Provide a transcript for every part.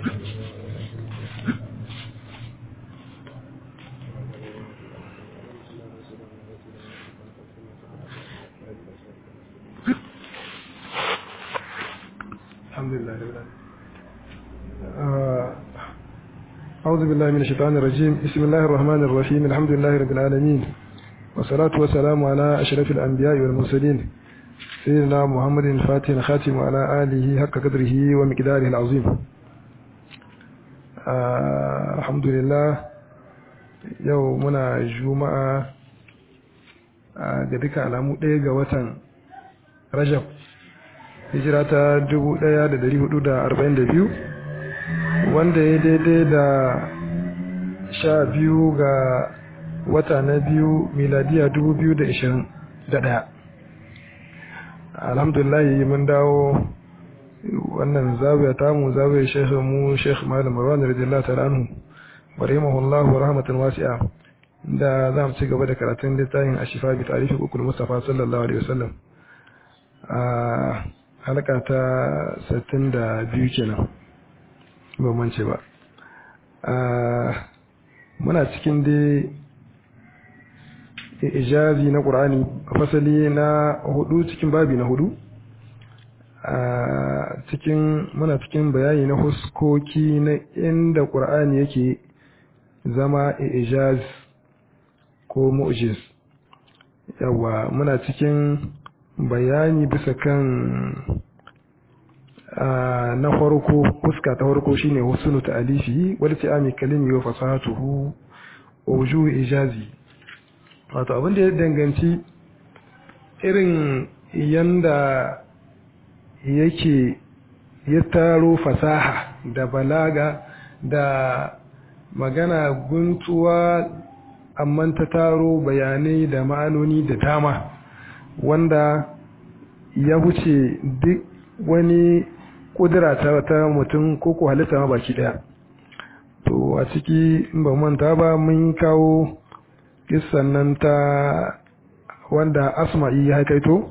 الحمد لله رب العالمين أعوذ بالله من الشيطان الرجيم بسم الله الرحمن الرحيم الحمد لله رب العالمين والصلاة والسلام على أشرف الأنبياء والمرسلين سيدنا محمد الفاتح الخاتم وعلى آله حق قدره ومقداره العظيم آه الحمد لله يومنا جمعة ga duka alamu ɗaya ga watan rajab hijira ta 1442 wanda ya daidai da sha biyu ga wata na biyu miladiya 2021 alhamdulahi mun dawo wannan zawiya tamu zawiya shekhu mu shekhu malam marwan radiyallahu ta'ala anhu wa rahimahullahu rahmatan wasi'a da za mu ci gaba da karatun littafin ashifa bi tarihi ukul mustafa sallallahu alaihi wasallam a halka ta 62 kenan ba mance ba muna cikin dai ijazi na ƙur'ani fasali na hudu cikin babi na hudu cikin muna cikin bayani na huskoki na inda ƙur'ani yake zama ijaz ko mu'jiz yawa muna cikin bayani bisa kan na farko fuska ta farko shine husnu ta'alifi wal ti'ami kalimi wa fasahatuhu wa wujuh ijazi wato abin da ya danganci irin yanda yake ya taro fasaha da balaga da magana guntuwa amma ta taro bayanai da ma'anoni da dama wanda ya wuce duk wani kudura ta, ta mutum ko ko halitta ma baki daya to a ciki in ba manta ba mun kawo kissan nan ta wanda asma'i ya haikaito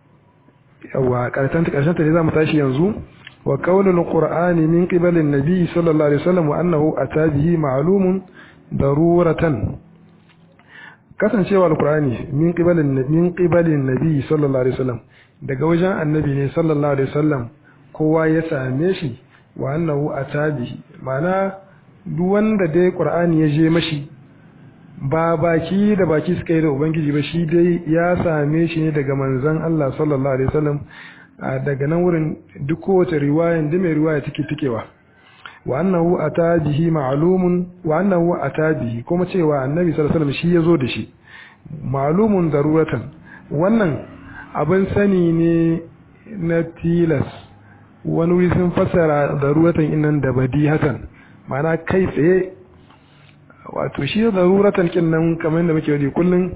yawa karshen ta karshen ta ne zamu tashi yanzu wa qaulul qur'ani min qibalin nabi sallallahu alaihi wasallam wa annahu atabihi ma'lumun daruratan kasancewa alqur'ani min qibalin min qibalin nabi sallallahu alaihi wasallam daga wajen annabi ne sallallahu alaihi wasallam kowa ya same shi wa annahu atabihi mana duk wanda dai qur'ani ya je mashi ba baki da baki suka yi da ubangiji ba shi dai ya same shi ne daga manzon Allah sallallahu alaihi wasallam daga nan wurin duk kowace riwayan da mai riwaya take tikewa wa annahu atabihi ma'lumun wa annahu atabihi kuma cewa annabi sallallahu alaihi wasallam shi yazo da shi ma'lumun daruratan wannan abin sani ne na tilas wani wuri sun fassara daruratan innan da badihatan ma'ana kai tsaye wato shi daruratan kin nan kamar da muke wadi kullun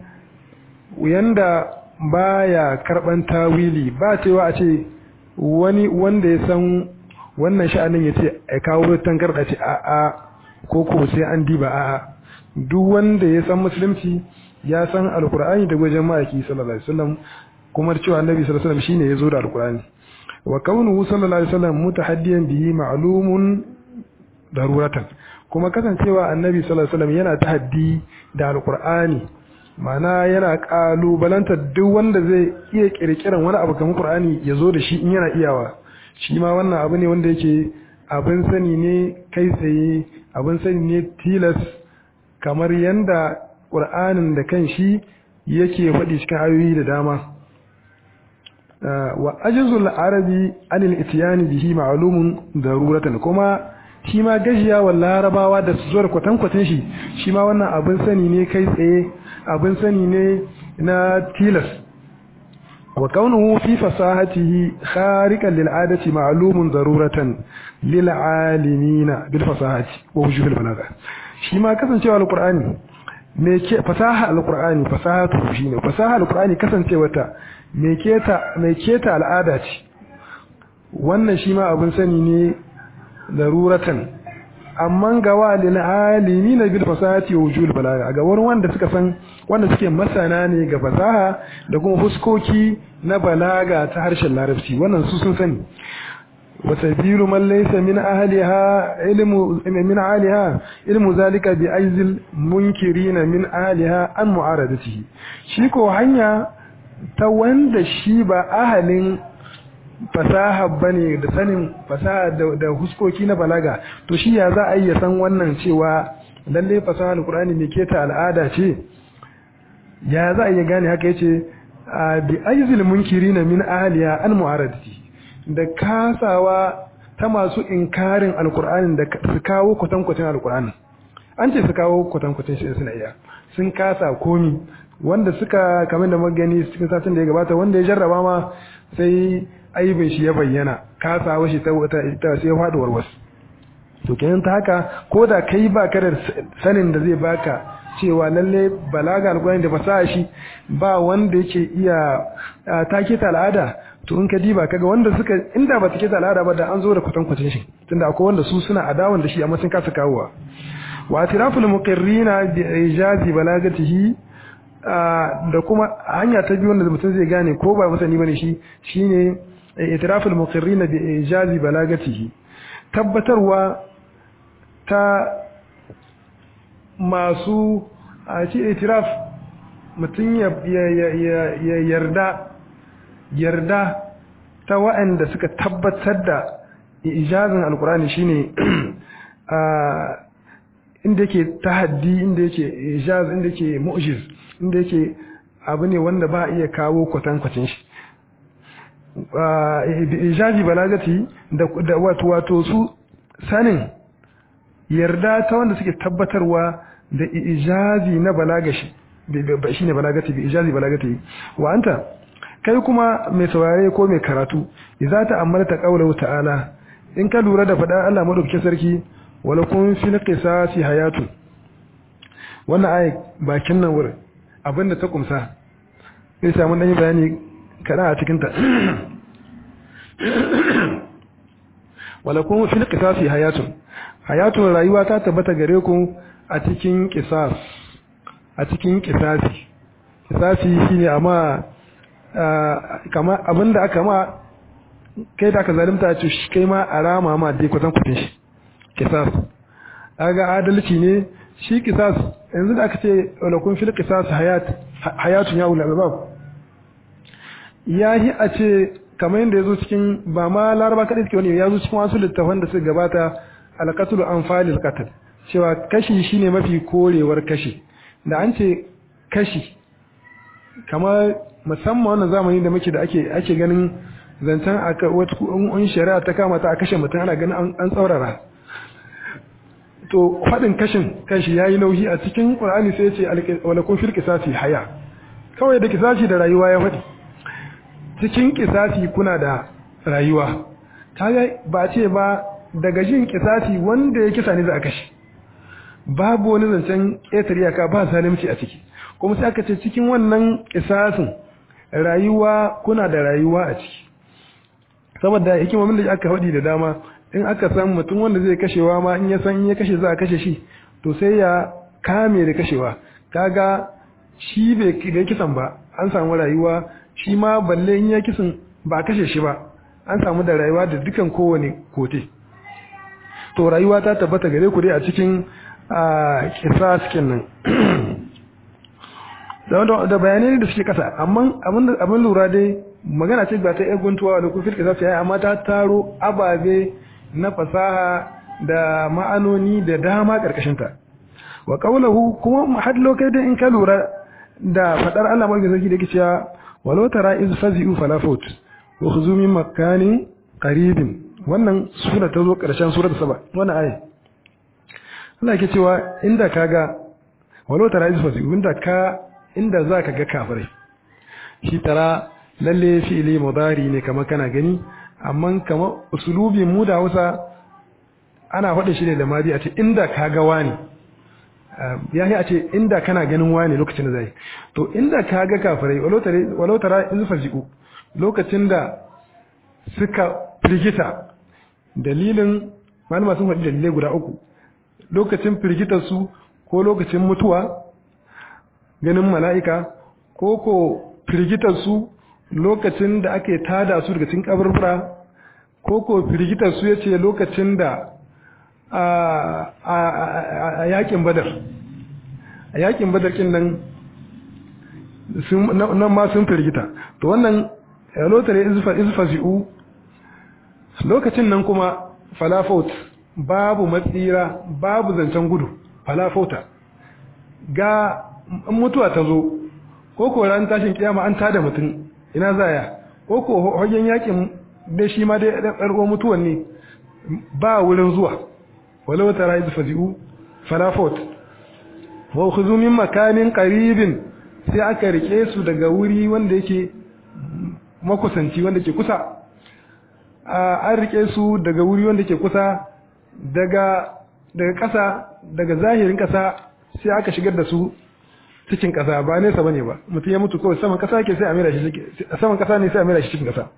yanda baya karban tawili ba cewa a ce wani wanda ya san wannan sha'anin ya ce a kawo tangarda ce a a ko ko sai an diba a a duk wanda ya san musulunci ya san alkur'ani da gwajin ma'aiki sallallahu alaihi wasallam kuma cewa annabi sallallahu alaihi wasallam shine ya zo da alkur'ani wa kaunuhu sallallahu alaihi wasallam mutahaddiyan bihi ma'lumun daruratan kuma kasancewa annabi sallallahu alaihi wasallam yana tahaddi da alkur'ani ma'ana yana kalubalantar duk wanda zai iya kirkiran wani abu kamar qur'ani ya zo da shi in yana iyawa shi ma wannan abu ne wanda yake abin sani ne kai tsaye abin sani ne tilas kamar yanda qur'anin da kan shi yake faɗi cikin ayoyi da dama wa ajizul arabi anil itiyani bihi ma'lumun daruratan kuma shi ma gajiya wa larabawa da su zuwa kwatankwatan shi shi ma wannan abin sani ne kai tsaye abin sani ne na tilas wa kaunuhu fi fasahatihi khariqan lil adati ma'lumun daruratan lil alimina bil fasahati wa wujuhil balagha shi ma kasancewa alqur'ani me ke fasaha alqur'ani fasahatu shine fasaha alqur'ani kasancewa ta me keta me keta al'ada ce wannan shi ma abin sani ne daruratan amma ga walil alimi na bil fasahati wa wujul balaga ga wurin wanda suka san wanda suke masana ne ga fasaha da kuma fuskoki na balaga ta harshen larabci wannan su sun sani wa sabilu man laysa min ahliha ilmu min ahliha ilmu zalika bi aizil munkirina min ahliha an mu'aradatihi shi ko hanya ta wanda shi ba ahalin fasaha bane da sanin fasaha da huskoki na balaga to shi ya za a yi san wannan cewa lalle fasaha alqur'ani ne keta al'ada ce ya za a yi gane haka yace bi aizil munkirina min ahliha an mu'aradati da kasawa ta masu inkarin alqur'anin da su kawo kwatankwacin alqur'ani an ce su kawo kwatankwacin shi suna iya sun kasa komi wanda suka kamar da magani cikin satin da ya gabata wanda ya jarraba ma sai aibin shi ya bayyana kasawa shi ta sai ya faduwar wasu to kenan ta haka ko da kai ba ka da sanin da zai baka cewa lalle balaga alƙur'ani da fasaha shi ba wanda yake iya take ta al'ada to in ka diba kaga wanda suka inda ba take ta al'ada ba da an zo da kwatankwacin shi tunda akwai wanda su suna adawan da shi amma sun kasa kawowa wa atiraful muqirrina bi ijazi balagatihi da kuma hanya ta biyu wanda mutum zai gane ko ba masani bane shi shine itiraful muqirrina bi ijazi balagatihi tabbatarwa ta masu a ce itiraf mutum ya yarda yarda ta waɗanda suka tabbatar da ijazin alkurani shine inda yake tahaddi inda yake ijaz inda yake mu'jiz inda yake abu ne wanda ba iya kawo kwatankwacin shi ijazi balagati da wato wato su sanin yarda ta wanda suke tabbatarwa da ijazi na balagashi shine balagati bi ijazi balagati wa anta kai kuma mai saurare ko mai karatu idza ta amalta qawluhu ta'ala in ka lura da faɗa Allah madaukakin sarki wala kun fil qisasi hayatu wannan ayi bakin nan wurin abinda ta kumsa sai samu dan bayani kada a cikin ta wala kun fil qisasi hayatun hayatun rayuwa ta tabbata gare ku a cikin qisas a cikin qisasi qisasi shine amma kama abinda aka ma kai da aka zalunta ce kai ma a rama ma dai kwatan kwatin shi qisas aga adalci ne shi qisas yanzu da aka ce wala kun fil qisas hayat hayatun ya ulama bab yahi a ce kamar yadda yazo cikin ba ma laraba kadai suke wani yazo cikin wasu littafan da suka gabata alqatl anfalil qatl cewa kashi shine mafi korewar kashi da an ce kashi kamar musamman wannan zamani da muke da ake ake ganin zancen aka wata un shari'a ta kama ta a kashe mutum ana ganin an tsaurara to faɗin kashin kanshi yayi nauyi a cikin Qur'ani sai ya ce walakun fil qisasi haya kawai da kisasi da rayuwa ya faɗi cikin kisasi kuna da rayuwa kaga ba ce ba daga jin kisasi wanda ya kisa ne za a kashe babu wani zancen ƙetare iyaka ba zalunci a ciki kuma sai aka ce cikin wannan kisasin rayuwa kuna da rayuwa a ciki saboda hikimomin da aka faɗi da dama in aka san mutum wanda zai kashewa ma in ya san in ya kashe za a kashe shi to sai ya kame da kashewa kaga shi bai kisan ba an samu rayuwa shi ma balle in ya kisan ba kashe shi ba an samu da rayuwa da dukan kowane kote to rayuwa ta tabbata gare ku dai a cikin kisa cikin nan da bayanai da suke kasa amma abin lura dai magana ce ba ta yan guntuwa da kufir kisa su yi amma ta taro ababe na fasaha da ma'anoni da dama karkashinta wa qawluhu kuma had lokai dai in ka lura da fadar Allah mai sarki da yake cewa walau tara iz fazi'u fala fut wa khuzu min makanin qaribin wannan sura ta zo karshen surar saba wannan aya Allah yake cewa inda kaga walau tara iz fazi'u inda ka inda zaka ga kafirai shi tara lalle fi'ili mudari ne kamar kana gani amma kamar usulubin mu da Hausa ana faɗin shi ne da madi a ce inda ka ga wani ya yi a ce inda kana ganin wani lokacin da zai to inda ka ga kafirai walau tara in faji'u lokacin da suka firgita dalilin malama sun faɗi dalilai guda uku lokacin firgitar su ko lokacin mutuwa ganin mala'ika ko ko firgitar su lokacin da ake tada su daga cikin kaburbura ko ko firgitar su yace lokacin da a yakin badar a yakin badar kin nan nan ma sun firgita to wannan lotare izfazi'u lokacin nan kuma falafaut babu matsira babu zancen gudu falafauta ga mutuwa ta zo ko ko ran tashin kiyama an tada mutum ina zaya ko ko hagen yakin da shi ma dai ɗarɓar mutuwan ne ba wurin zuwa walau tara izfazi'u falafaut wa khuzu min makanin qaribin sai aka rike su daga wuri wanda yake makusanci wanda ke kusa an rike su daga wuri wanda ke kusa daga daga ƙasa daga zahirin ƙasa sai aka shigar da su cikin ƙasa ba nesa bane ba mutum ya mutu kawai saman ƙasa yake sai a mera shi saman ƙasa ne sai a mera shi cikin ƙasa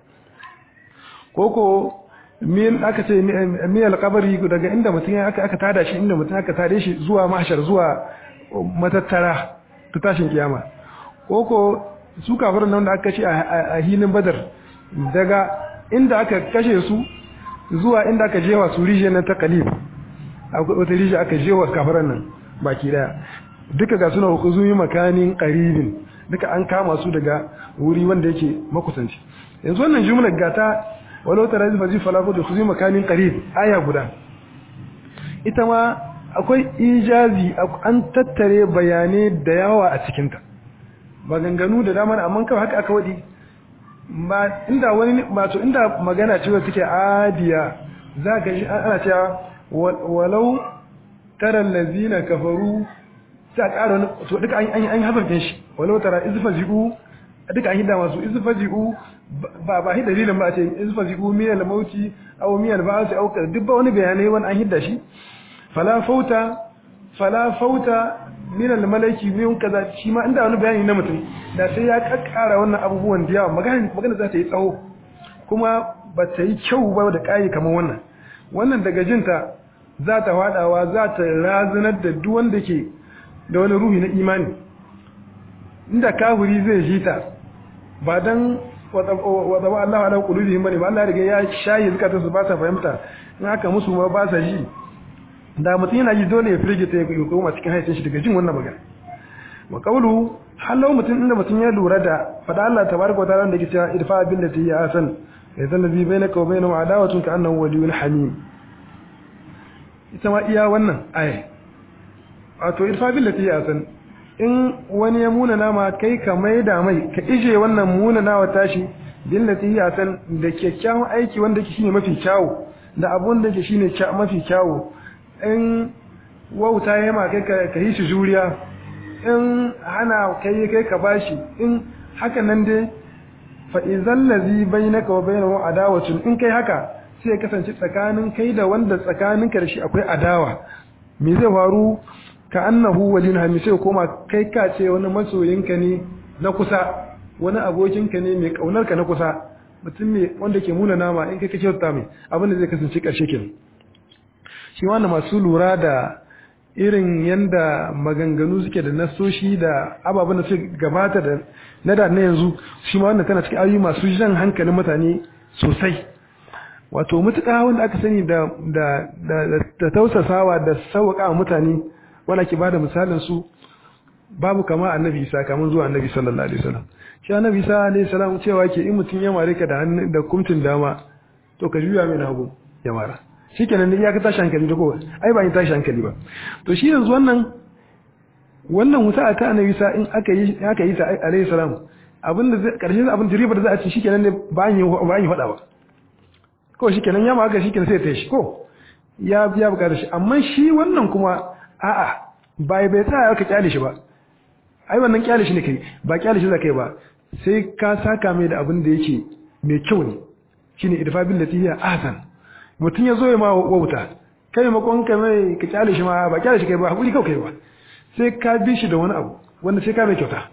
koko min aka ce miyal kabari daga inda mutum aka aka tada shi inda mutum aka tade shi zuwa mahshar zuwa matattara ta tashin kiyama koko su kafirin nan da aka kashe a hilin badar daga inda aka kashe su zuwa inda aka jewa su rijiyar nan ta kalib wata rijiyar aka jewa kafirin nan baki daya duka ga suna hukuzumi makanin karibin duka an kama su daga wuri wanda yake makusanci yanzu wannan jumlar gata walau tara zai faji falafo da hukuzumi makanin karib aya guda ita ma akwai ijazi an tattare bayanai da yawa a cikinta maganganu da dama amma kawai haka aka wadi ba inda wani wato inda magana ce wacce take adiya za ka ji ana cewa walau tara allazina kafaru sai a ƙara to duka an an hazarkin shi walau tara izfaji'u duka an hidda masu izfaji'u ba ba hidda dalilin ba a ce izfaji'u miyal mauti aw miyal ba'si aw duk ba wani bayanai wani an hidda shi fala fauta fala fauta min al-malaki min kaza shi ma inda wani bayani na mutum da sai ya kakkara wannan abubuwan da yawa magana magana za ta yi tsawo kuma ba ta yi kyau ba da kai kamar wannan wannan daga jinta za ta fadawa za ta razunar da duk wanda ke da wani ruhi na imani inda kafiri zai ji ta ba dan wata ba Allah ala qulubihim bane ba Allah ya riga ya shayi zakata su ba ta fahimta in haka musu ma ba sa ji da mutum yana ji dole ya firgita ya koma cikin haicin shi daga jin wannan magana wa qawlu halau mutum inda mutum ya lura da fada Allah tabaraka wa ta'ala da yake cewa idfa billati ya hasan idan ladhi bainaka wa bainahu adawatun ka annahu waliyyun hamim ita ma iya wannan aya wato idfa billati ya hasan in wani ya muna nama kai ka maida mai ka ije wannan muna nawa tashi billati ya hasan da kyakkyawan aiki wanda yake shine mafi kyawu da abun da yake shine mafi kyawu in wauta ya ma kai ka yi shi juriya in hana kai kai ka bashi in haka nan dai fa idzal ladhi bainaka wa bainahu adawatun in kai haka sai ya kasance tsakanin kai da wanda tsakanin ka da shi akwai adawa me zai faru ka annahu walin hami sai koma kai ka ce wani masoyinka ne na kusa wani abokinka ne mai kaunar ka na kusa mutum ne wanda ke muna nama in kai ka kyauta mai abin da zai kasance karshe kenan shi wanda masu lura da irin yanda maganganu suke da nasoshi da ababen da suke gabata da na da na yanzu shi ma wannan tana cikin ayoyi masu jan hankalin mutane sosai wato mutuka wanda aka sani da da da tausasawa da sauƙa mutane wanda ke bada misalin su babu kama annabi Isa kamun zuwa annabi sallallahu alaihi wasallam shi annabi Isa alaihi salam cewa ke in mutun ya mare ka da da kumtin dama to ka juya mai hagu ya mara shikenan ya ka tashi hankali da kowa ai ba ni tashi hankali ba to shi yanzu wannan wannan wuta ta annabi sa in aka yi aka yi ta alayhi salam abinda zai karshe abin jiriba da za a ci shikenan ne ba an yi ba an yi fada ba ko shikenan ya ma aka shikenan sai ta shi ko ya biya bukatar shi amma shi wannan kuma a'a bai bai tsaya aka kyale shi ba ai wannan kyale shi ne kai ba kyale shi za kai ba sai ka saka mai da abin da yake mai kyau ne shine idfa billati hiya ahsan mutum ya zo ya ma wauta kai makon ka mai ka kyale shi ma ba kyale shi kai ba hakuri kawai kai ba sai ka bi shi da wani abu wanda sai ka mai kyauta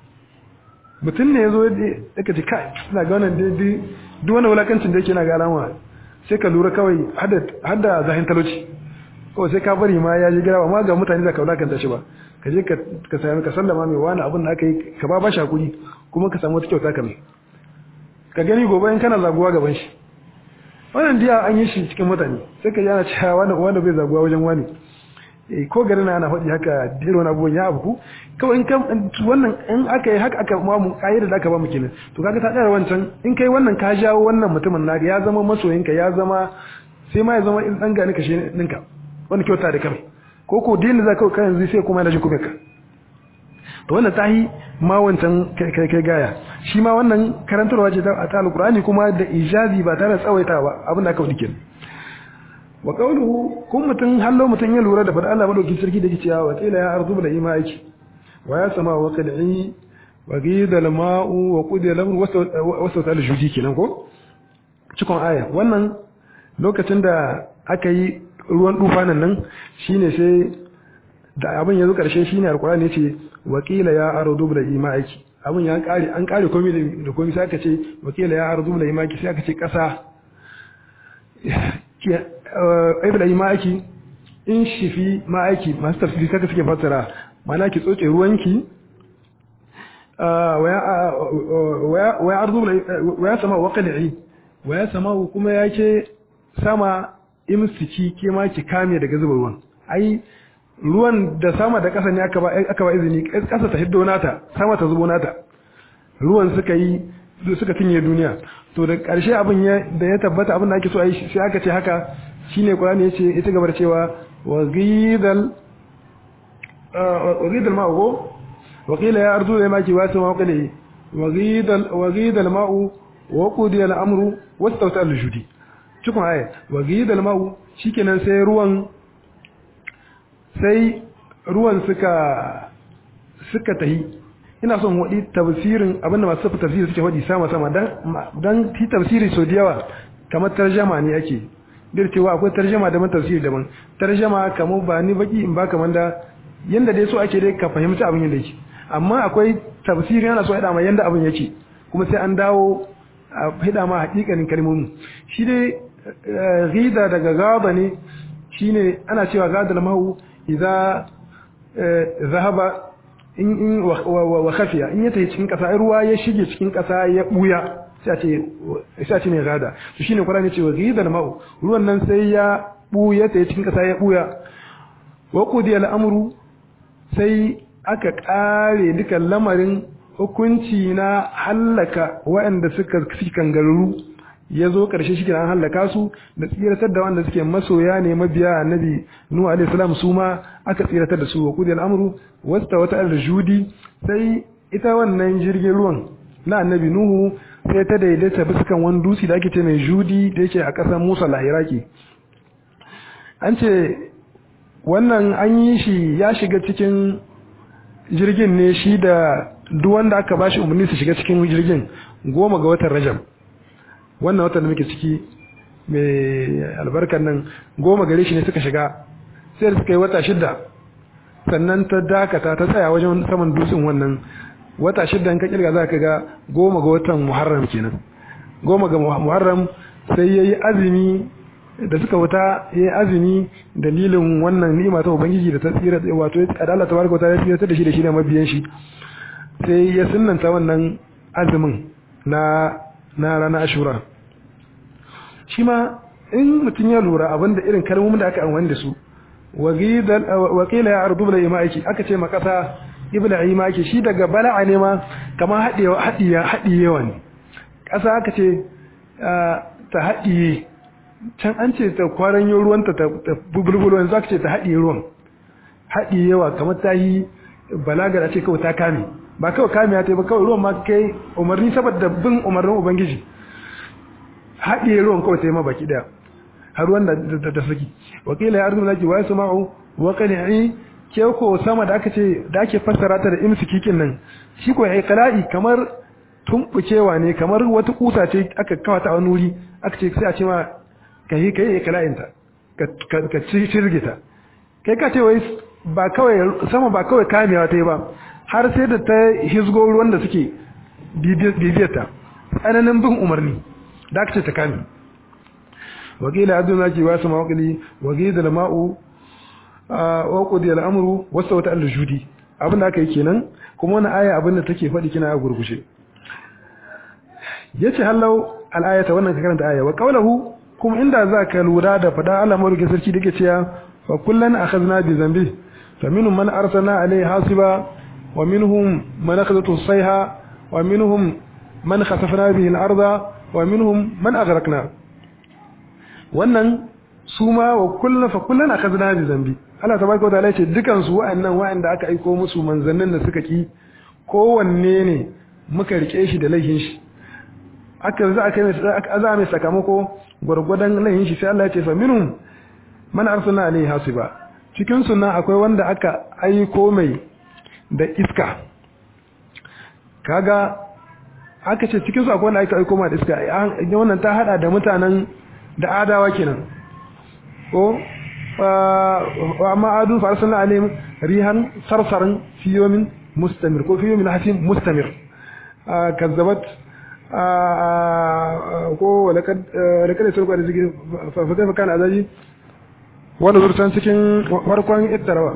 mutum ne ya zo ya ka ji kai ina ga wannan dai duk wani wulakancin da yake na ga alama sai ka lura kawai har da zahin talauci kawai sai ka bari ma ya ji gira ba ma ga mutane da ka wulakanta shi ba ka je ka sami ka sallama mai wani abin da aka yi ka ba ba shi hakuri kuma ka samu wata kyauta ka mai ka gani gobe in kana zaguwa gaban shi wannan diya an yi shi cikin mutane sai ka yana cewa wanda wanda bai zaguwa wajen wani eh ko garin ana faɗi haka irin wani abubuwan ya abu kawai in kan wannan in aka yi haka aka ma mu kayyar da aka ba mu kenan to kaga ta tsara wancan in kai wannan ka jawo wannan mutumin naka ya zama masoyinka ya zama sai ma ya zama in dan gani kashe ninka wani kyauta da kai ko ko dinin za ka kai yanzu sai kuma yana jin kuma ka to wannan tahi ma wancan kai kai gaya shi ma wannan karantarwa ce ta alqur'ani kuma da ijazi ba tare da tsawaitawa abin da aka wadi kenan wa qawluhu kun mutun hallo mutun ya lura da fada Allah madauki sarki da yake cewa wa qila ya ardu bil imaiki wa ya sama wa qad'i wa ghida al ma'u wa qudiya al amru wa sawta al judi kenan ko cikon aya wannan lokacin da aka yi ruwan dufanan nan shine sai da abin yazo karshe shine alqur'ani yace wa qila ya ardu bil imaiki abin ya kare an kare komai da komai sai aka ce wa qila ya ardu bil imaiki sai aka ce kasa ibla yi ma'aiki in shifi ma'aiki masu tafsiri saka suke fassara mana ki tsoce ruwanki waya arzu waya sama wa qali'i waya sama kuma yake sama imsiki ke ma ki kame daga zuba ruwan ai ruwan da sama da ƙasa ne aka ba aka ba izini ƙasa ta hiddo nata sama ta zubo nata ruwan suka yi suka tinye duniya to da ƙarshe abin da ya tabbata abin da ake so a yi sai aka ce haka shine Qur'ani yace ita gabar cewa wa ghidal wa ghidal ma'u wa qila ya ardu ya maki wasu ma qali wa ghidal wa ghidal ma'u wa qudiya al-amru wastawta al-judi cikin aya wa ghidal ma'u shikenan sai ruwan sai ruwan suka suka tahi ina son wadi tafsirin abinda masu tafsiri suke wadi sama sama dan dan ti tafsiri so da yawa kamar tarjama ne ake dir cewa akwai tarjama daban tafsiri daban tarjama kamar ba ni baki in ba kamar da yanda dai so ake dai ka fahimci abin yanda yake amma akwai tafsiri yana so ya dama yanda abin yake kuma sai an dawo a hida ma hakikanin kalmomi shi dai ghida daga gaba ne shine ana cewa gadal mahu idza zahaba in in wa khafiya in ya tafi cikin kasa ruwa ya shige cikin kasa ya buya sai a ce ne gada to shine Qur'ani ce wa ghidal ma'u ruwan nan sai ya buya ta cikin kasa ya buya wa qudiya al'amru sai aka kare dukan lamarin hukunci na hallaka waɗanda suka kangaruru ya zo ƙarshe shi an hallaka su da tsiratar da wanda suke masoya ne mabiya annabi nuhu alaihi salam su ma aka tsiratar da su wa qudiya al'amru wasta wata al-judi sai ita wannan jirgin ruwan na annabi nuhu sai ta daidaita biskan wani dutse da ake ce mai judi da yake a ƙasar musa la iraki an ce wannan an yi shi ya shiga cikin jirgin ne shi da duk wanda aka bashi umarni su shiga cikin jirgin goma ga watan rajab wannan watan da muke ciki mai albarkar nan goma gare shi ne suka shiga sai da suka yi wata shidda sannan ta dakata ta tsaya wajen saman dutsen wannan wata shidda in ka kirga za ka ga goma ga watan muharram kenan goma ga muharram sai ya yi azumi da suka wuta ya yi azumi dalilin wannan ni'ima ta ubangiji da ta tsira wato ya adala ta barka ta tsira da shi da shi da mabiyan shi sai ya sunnanta wannan azumin na na ranar ashura shi ma in mutum ya lura abinda irin kalmomin da aka amfani da su wakila ya ardu bala imaki aka ce ma kasa ibla imaki shi daga bala'a ne ma kamar haɗewa haɗiya haɗiyewa ne ƙasa aka ce ta haɗiye can an ce ta kwaranyo ruwanta ta bulbulo yanzu aka ce ta haɗiye ruwan haɗiyewa kamar ta yi balagar a ce kawai ta kame ba kawai kame ya ta ba kawai ruwan ma kai umarni saboda bin umarnin ubangiji haɗiye ruwan kawai ta yi ma baki ɗaya har wanda ta saki wakila ya arzu laki wa yasma'u wa qani'i ke ko sama da aka ce da ake fassara ta da imsikikin nan shi ko ai qala'i kamar tumbukewa ne kamar wata kusa ce aka kawata a wani wuri aka ce sai a ce ma kai kai qala'in ta ka ka cirge ta kai ka ce wai ba kawai sama ba kawai kamewa ta yi ba har sai da ta hisgo ruwan da suke bibiyar ta tsananin bin umarni da aka ce ta kame وقيل عبد الماجي واسم وقلي وقيد الماء وقضي الامر واستوت الجودي abin da aka yi kenan kuma wani aya abin da take faɗi kina a gurgushe yace hallau al-ayata wannan ka karanta aya wa qawluhu kuma inda za ka lura da fada Allah madaukakin sarki da ke cewa fa kullan akhadna bi zambi fa minhum man arsalna alayhi hasiba wa minhum man akhadhatu sayha wa minhum man khasafna bihi al-arda wa minhum man aghraqna wannan su ma wa kullun fa kullun akhadna bi zambi Allah tabaraka wa ta'ala ce dukan su wa'annan wa'anda aka aiko musu manzannin da suka ki kowanne ne muka rike shi da laihin shi aka za aka aka za mai sakamako gurgudan laihin shi sai Allah ya ce fa minhum man arsalna alayhi hasiba cikin su nan akwai wanda aka aiko mai da iska kaga aka ce cikin su akwai wanda aka aiko mai da iska wannan ta hada da mutanen da adawa kenan ko wa amma adun fa arsalna alayhim rihan sarsaran fi yawmin mustamir ko fi yawmin hasim mustamir kazzabat ko walakad walakad sulqa da zikri fa kaifa kana azabi wanda zurtan cikin farkon ittarawa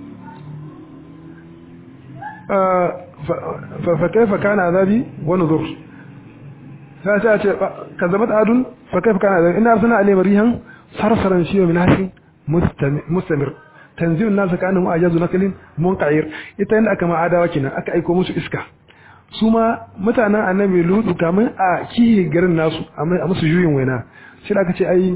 fa kaifa kana azabi wa nuzur sai ta ce kazzabat adun fa kaifa kana azabi inna arsalna alayhim rihan sarsaran shi min hasin mustamir tanzil nas kanu ajazu naklin munqair ita inda aka ma adawa kenan aka aiko musu iska su ma mutanen annabi lutu kamun a kihi garin nasu a musu juyin waina shi da aka ce ai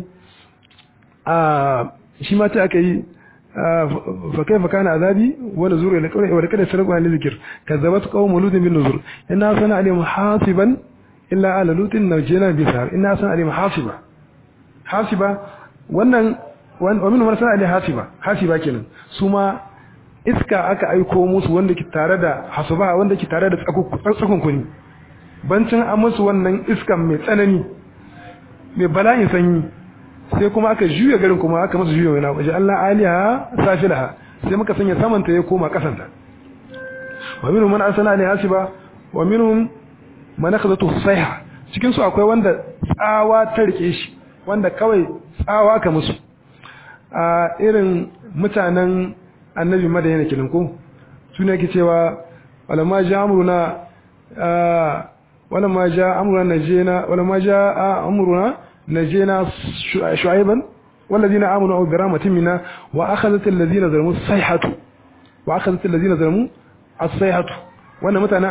a shi ma ta aka yi fa kaifa kana azabi wa nuzur ila qawli wa kada sarqu an zikr kazzabat qawm lut bin nuzur inna sana alim hasiban illa ala lutin najina bi sar inna sana alim hasiba hasiba wannan wa min marsa ali hasiba hasiba kenan su ma iska aka aiko musu wanda ke tare da hasuba wanda ke tare da tsakon kuni bancin an musu wannan iskan mai tsanani mai bala'in sanyi sai kuma aka juya garin kuma aka musu juya wani waje Allah aliha safilaha sai muka sanya samanta ya koma kasanta wa minhum man arsala alaiha hasiba wa minhum man akhadhatu sayha cikin su akwai wanda tsawa ta rike shi wanda kawai tsawa ka musu a irin mutanen annabi madayana kenan ko suna yake cewa walamma ja amruna walamma ja amruna najena walamma ja amruna najena shu'aiban walladhina amanu bi rahmatin minna wa akhadhat alladhina zalamu sayhatu wa akhadhat alladhina zalamu as-sayhatu wannan mutanen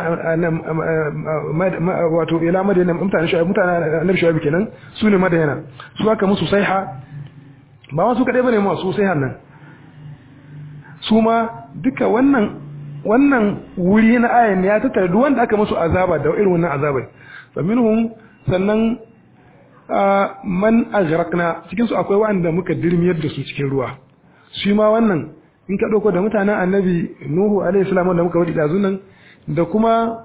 wato ila madayana mutanen shu'aib mutanen annabi shu'aib kenan sune madayana su aka musu sayha ba wasu kadai bane masu sayhan nan su ma duka wannan wannan wuri na ayan ya tattara duk wanda aka musu azaba da irin wannan azabai fa minhum sannan man aghraqna cikin su akwai wanda muka dirmiyar da su cikin ruwa shi ma wannan in ka dauko da mutanen annabi nuhu alaihi salam da muka wadi dazu nan da kuma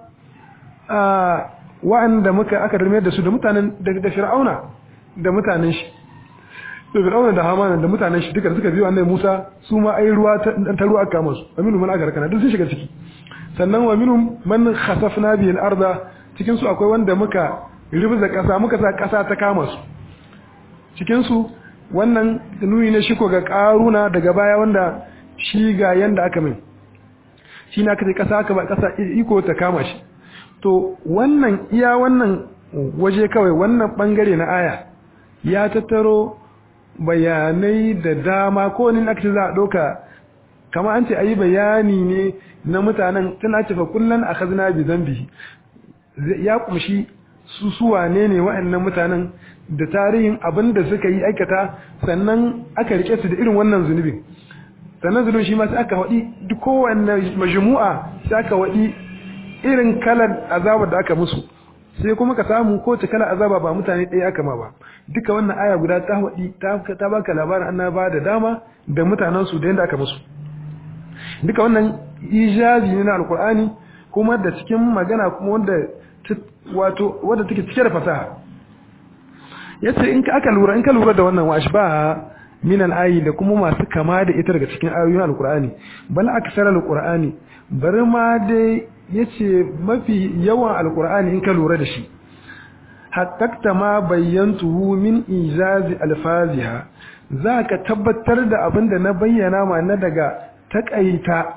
wa'anda muka aka dirmiyar da su da mutanen da fir'auna da mutanen shi da fir'auna da hamana da mutanen shi duka suka biyo annabi Musa su ma ai ruwa ta ruwa aka musu wa minhum man agarkana duk sun shiga ciki sannan wa minhum man khasafna bihi al-arda cikin su akwai wanda muka rubuza kasa muka sa kasa ta kama su cikin su wannan nuni ne shi ko ga karuna daga baya wanda shi ga yanda aka min shi na kace kasa aka ba kasa iko ta kama shi to wannan iya wannan waje kawai wannan bangare na aya ya tattaro bayanai da dama ko wani aka ce za a ɗauka kama an ce a yi bayani ne na mutanen tana ce fa kullum a kazina bi zambi ya kumshi su suwa ne ne wa'annan mutanen da tarihin abin da suka yi aikata sannan aka rike su da irin wannan zunubin sannan zunubin shi ma sai aka waɗi duk kowanne majmu'a sai aka waɗi irin kalar azabar da aka musu sai kuma ka samu ko ta kala azaba ba mutane ɗaya aka ma ba duka wannan aya guda ta wadi ta baka labarin annaba da dama da mutanen su da yanda aka musu duka wannan ijazi ne na alkur'ani kuma da cikin magana kuma wanda wato wanda take cike da fasaha yace in ka aka lura in ka lura da wannan wash ba min al-ayi da kuma masu kama da ita daga cikin ayoyin alkur'ani bal aksar alkur'ani bari ma dai yace mafi yawan alkur'ani in ka lura da shi haqqaqta ma bayyantuhu min ijazi alfaziha zaka tabbatar da abin da na bayyana ma na daga takaita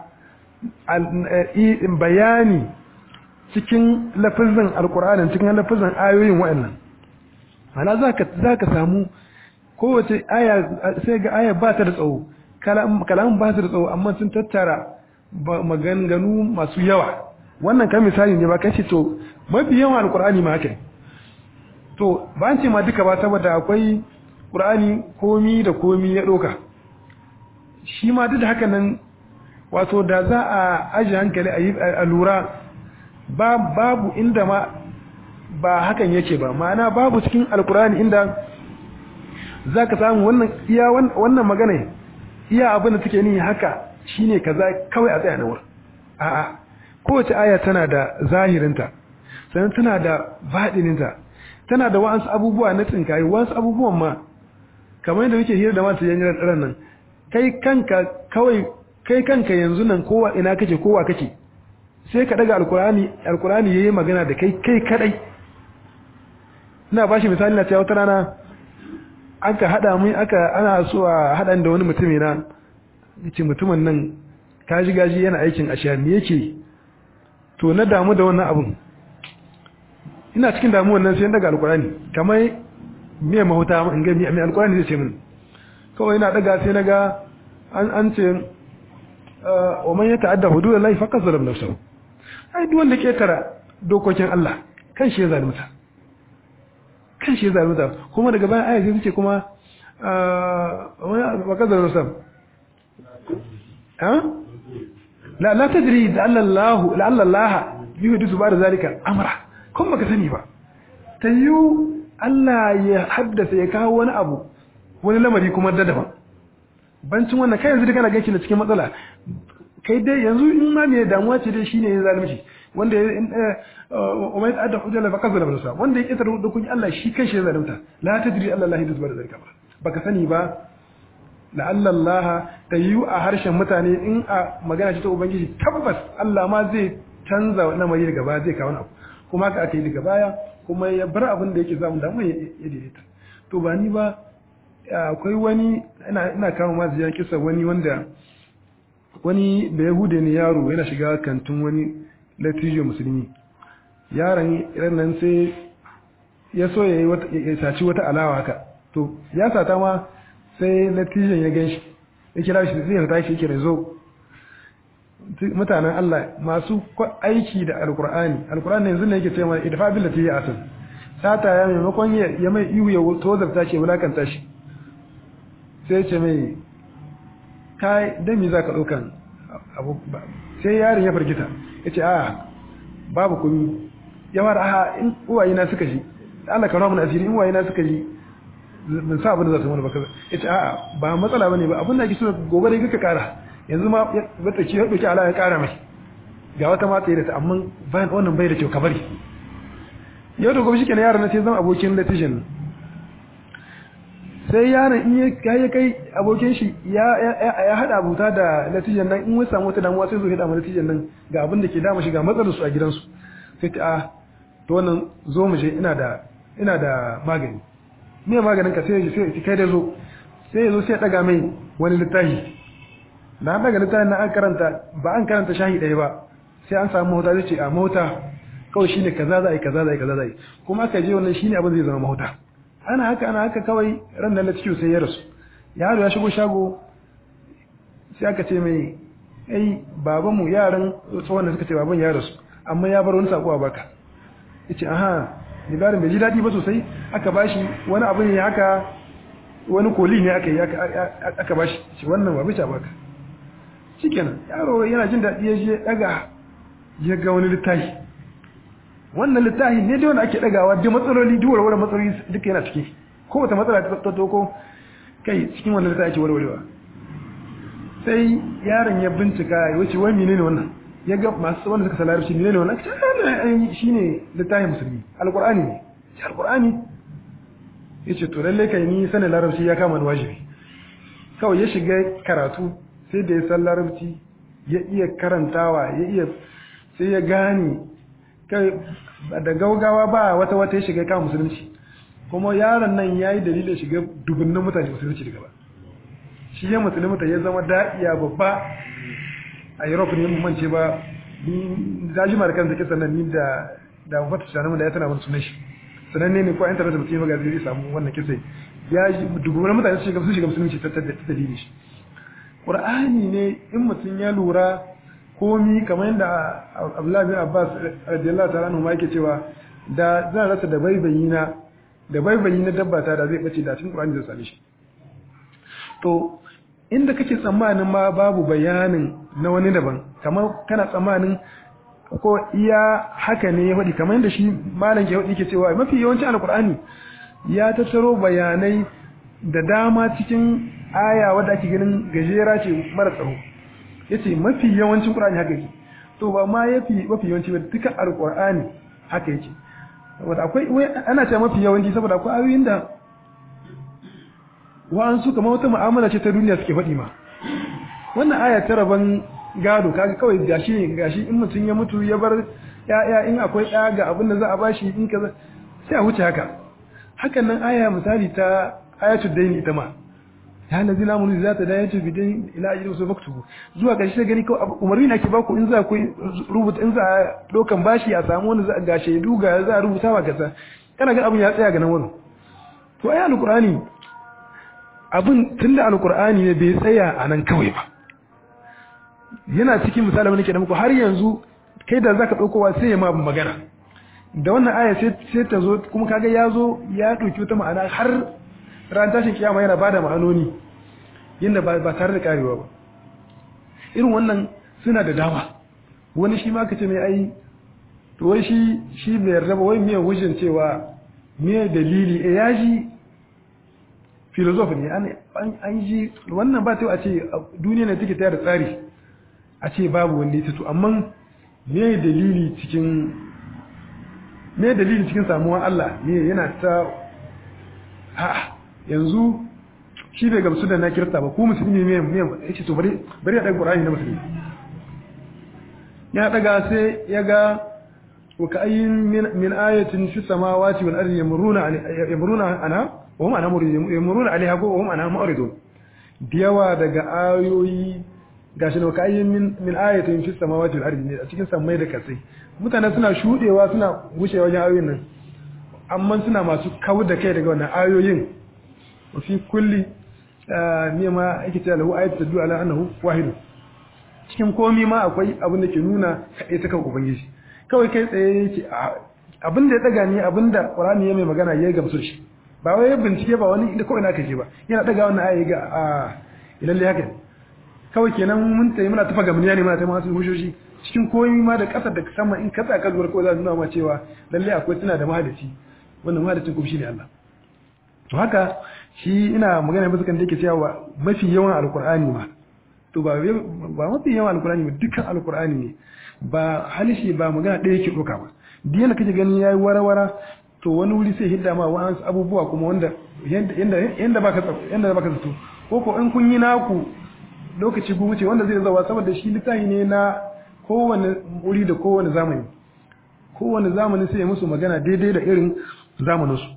bayani cikin lafazin alkur'ani cikin lafazin ayoyin wa'annan ana zaka zaka samu kowace aya sai ga aya ba ta da tsawo kalam ba ta da tsawo amma sun tattara maganganu masu yawa wannan kan misali ne ba kace to mafi yawan alqur'ani ma haka to ba an ce ma duka ba saboda akwai qur'ani komi da komi ya doka shi ma duk da haka nan wato da za a aji hankali a lura babu inda ma ba hakan yake ba ma'ana babu cikin alkurani inda za ka samu wannan iya wannan magana iya abin da take ni haka shine kaza kawai a tsaya na wurin a'a kowace aya tana da zahirinta sannan tana da baɗininta tana da wa'ansu abubuwa na tsinkaye wa'ansu abubuwan ma kamar yadda muke hira da masu yanyan ran nan kai kanka kawai kai kanka yanzu nan kowa ina kake kowa kake sai ka daga alkurani alkurani yayi magana da kai kai kadai ina bashi misali na cewa wata rana aka hada mun aka ana so a hadan da wani mutumi na yace mutumin nan kaji gaji yana aikin ashiya me yake to na damu da wannan abun ina cikin damuwan nan sai daga alkurani kamar me mahuta in ga me alkurani zai ce min kawai ina daga sai naga an an ce wa man yata'adda hududallahi faqad zalama nafsahu ai duk wanda ke tara dokokin Allah kan shi ya zalunta kan shi ya zalunta kuma daga bayan ayat sai ce kuma wa kadar rusam ha la la tadri la'alla Allah la'alla Allah yuhdisu ba'da zalika amra kun baka sani ba tayyu Allah ya haddasa ya kawo wani abu wani lamari kuma da daban bancin wannan kai yanzu da kana ganki na cikin matsala kai dai yanzu in ma me damuwa ce dai shine ya zalunci wanda umay ta'adda hujjala fa kazala nafsa wanda ya kitar da kun Allah shi kanshi ya zalunta la tadri Allah la yadzu da zalika ba baka sani ba la'alla Allah tayyu a harshen mutane in a magana ce ta ubangiji tabbas Allah ma zai canza lamari daga baya zai kawo abu kuma ka aka yi daga baya kuma ya bar abin da yake zamu damu ya daidaita to ba ni ba akwai wani ina kama masu ya kisa wani wanda wani da yahude ne yaro yana shiga kantin wani latijo musulmi yaron nan sai ya so ya yi saci wata alawa haka to ya sata ma sai latijon ya gan shi ya kira shi zai ta shi kira zo mutanen Allah masu aiki da alkur'ani alkur'ani yanzu ne yake ce mana idfa bil lati ya asan sata ya maimakon ya mai ihu ya tozarta shi wulakanta shi sai ce mai kai dan me zaka daukan abu sai yaron ya fargita yace a babu kuni ya fara a in uwaye na suka ji Allah ka ramu asiri in uwaye na suka ji ban sa abin da za su mana ba kaza yace a ba matsala bane ba abin da ake so gobe dai kaka kara yanzu ma bata ce ya dauki Allah ya kara mai ga wata mata da ta amma bayan wannan bai da kyau ka bari yau da gobe shikenan yaron na sai zama abokin latijan sai yaron in ya kai abokin shi ya haɗa abuta da natijan nan in wani samu wata damuwa sai zo ya damu natijan nan ga abin da ke dama shi ga matsalar su a gidansu sai ta a to wannan zo mu je ina da ina da magani me maganin ka sai sai kai da zo sai ya zo sai ya daga mai wani littafi na daga littafin na an karanta ba an karanta shahi ɗaya ba sai an samu mahuta zai ce a mahuta kawai shine kaza za a yi kaza za a yi kaza za a yi kuma aka je wannan shine abin zai zama mahuta ana haka ana haka kawai ran nan ciwo sai ya rasu yaro ya shigo shago sai aka ce mai ai babanmu yaran tsohon da suka ce baban ya rasu amma ya bar wani sako a baka yace aha libarin bai ji daɗi ba sosai aka bashi wani abu ne haka wani koli ne aka yi aka bashi shi wannan ba bice baka shikenan yaro yana jin daɗi ya je daga ya ga wani littafi wannan littafi ne da wanda ake dagawa duk matsaloli duk warware matsaloli duka yana ciki ko wata matsala ta toko kai cikin wannan littafi ake warwarewa sai yaron ya bincika ya wuce wai menene wannan ya ga masu wanda suka salarci menene wannan aka shi ne littafin musulmi alqur'ani ne shi alqur'ani yace to lalle kai ni sanin larabci ya kama da wajibi kawai ya shiga karatu sai da ya san larabci ya iya karantawa ya iya sai ya gane kai da gaugawa ba wata wata ya shiga kan musulunci kuma yaron nan ya yi dalilin shiga dubunnan mutane musulunci daga ba shi ya musulunta ya zama da'iya babba a europe ne mu mance ba ni zajima da kansa kisan nan ni da da mafata shanar da ya tana wani sunan shi sananne ne ko internet mutum ya zai samu wannan kisai ya dubu na mutane su shiga su shiga musulunci ta dalilin shi qur'ani ne in mutum ya lura komi kamar yadda Abdullahi bin Abbas radiyallahu ta'ala anhu ma yake cewa da zan rasa da baibayi na da baibayi na dabba ta da zai bace da cikin qur'ani zai same shi to inda kake tsammanin ma babu bayanin na wani daban kamar kana tsammanin ko iya haka ne ya faɗi kamar yadda shi malam ke faɗi ke cewa mafi yawancin alkur'ani ya tattaro bayanai da dama cikin aya wadda ake ganin gajera ce mara tsaro ya ce mafi yawancin ƙur'ani haka yake to ba ma ya fi mafi yawanci ba duka alkur'ani haka yake wadda akwai ana cewa mafi yawanci saboda akwai ayoyin da wa'ansu kamar wata mu'amala ce ta duniya suke faɗi ma wannan aya ta rabon gado kaga kawai gashi ne gashi in mutum ya mutu ya bar ya'ya in akwai ɗaya ga abin da za a bashi in kaza sai a wuce haka hakan nan aya misali ta ayatul daini ita ma ya lazi na mun za ta da yace bidin ila ajri su faktubu zuwa gashi sai gani kawai umarni nake baku in za ku rubuta in za a dokan bashi a samu wani za ga shaidu ga za a rubuta wa kaza kana ga abin ya tsaya ga nan wurin to ayi alqur'ani abin tunda alqur'ani ne bai tsaya a nan kawai ba yana cikin misali wani ke da muku har yanzu kai da zaka daukowa sai ya ma magana da wannan aya sai sai ta zo kuma kaga ya zo ya dauki wata ma'ana har ran tashin kiyama yana bada ma'anoni yanda ba ba tare da karewa ba irin wannan suna da dama wani shi ma ka ce mai ai to wai shi shi bai yarda ba wai me hujjan cewa me dalili eh ya ji filosof ne an ji wannan ba ta a ce duniya ne take tayar da tsari a ce babu wanda ya to amma me dalili cikin me dalili cikin samuwa Allah ne yana ta ha yanzu shi bai gamsu da na kirta ba ko musulmi ne me yace to bari bari ya daga Qur'ani na musulmi ya daga sai ya ga wa ka'ayyin min ayatin fi samawati wal ardi yamuruna yamuruna ana wa hum ana yamuruna alaiha ko wa hum ana mu'ridun diyawa daga ayoyi gashi ne ka'ayyin min min ayatin fi samawati wal ardi ne a cikin samai da kasai mutane suna shudewa suna wuce wajen ayoyin nan amma suna masu kawo da kai daga wannan ayoyin wa fi kulli ne ma ake cewa lahu ayatu tadullu ala annahu wahid cikin komi ma akwai abin da ke nuna kaɗai ta kan ubangiji kawai kai tsaye yake abin da ya daga ni abin da qur'ani ya mai magana ya gamsu shi ba wai bincike ba wani inda kawai na kaje ba yana daga wannan aya ga a ilalle haka kawai kenan mun tayi muna tafa gamniya ne muna tayi masu hushoshi cikin komi ma da kasar da sama in kasa ka zuwa kawai za su nuna ma cewa lalle akwai tana da mahadaci wannan mahadacin kuma shine Allah to haka shi ina magana bisa kan da yake cewa mafi yawan alqur'ani ma to ba ba mafi yawan alqur'ani ba dukkan alqur'ani ne ba halishi ba magana ɗaya yake ɗauka ba duk yanda kake gani yayi warawara to wani wuri sai hidda ma wa'ansu abubuwa kuma wanda yanda yanda baka yanda baka zato ko ko in kun yi naku lokaci ku wuce wanda zai zawa saboda shi littafi ne na kowane wuri da kowane zamani kowane zamani sai ya musu magana daidai da irin zamaninsu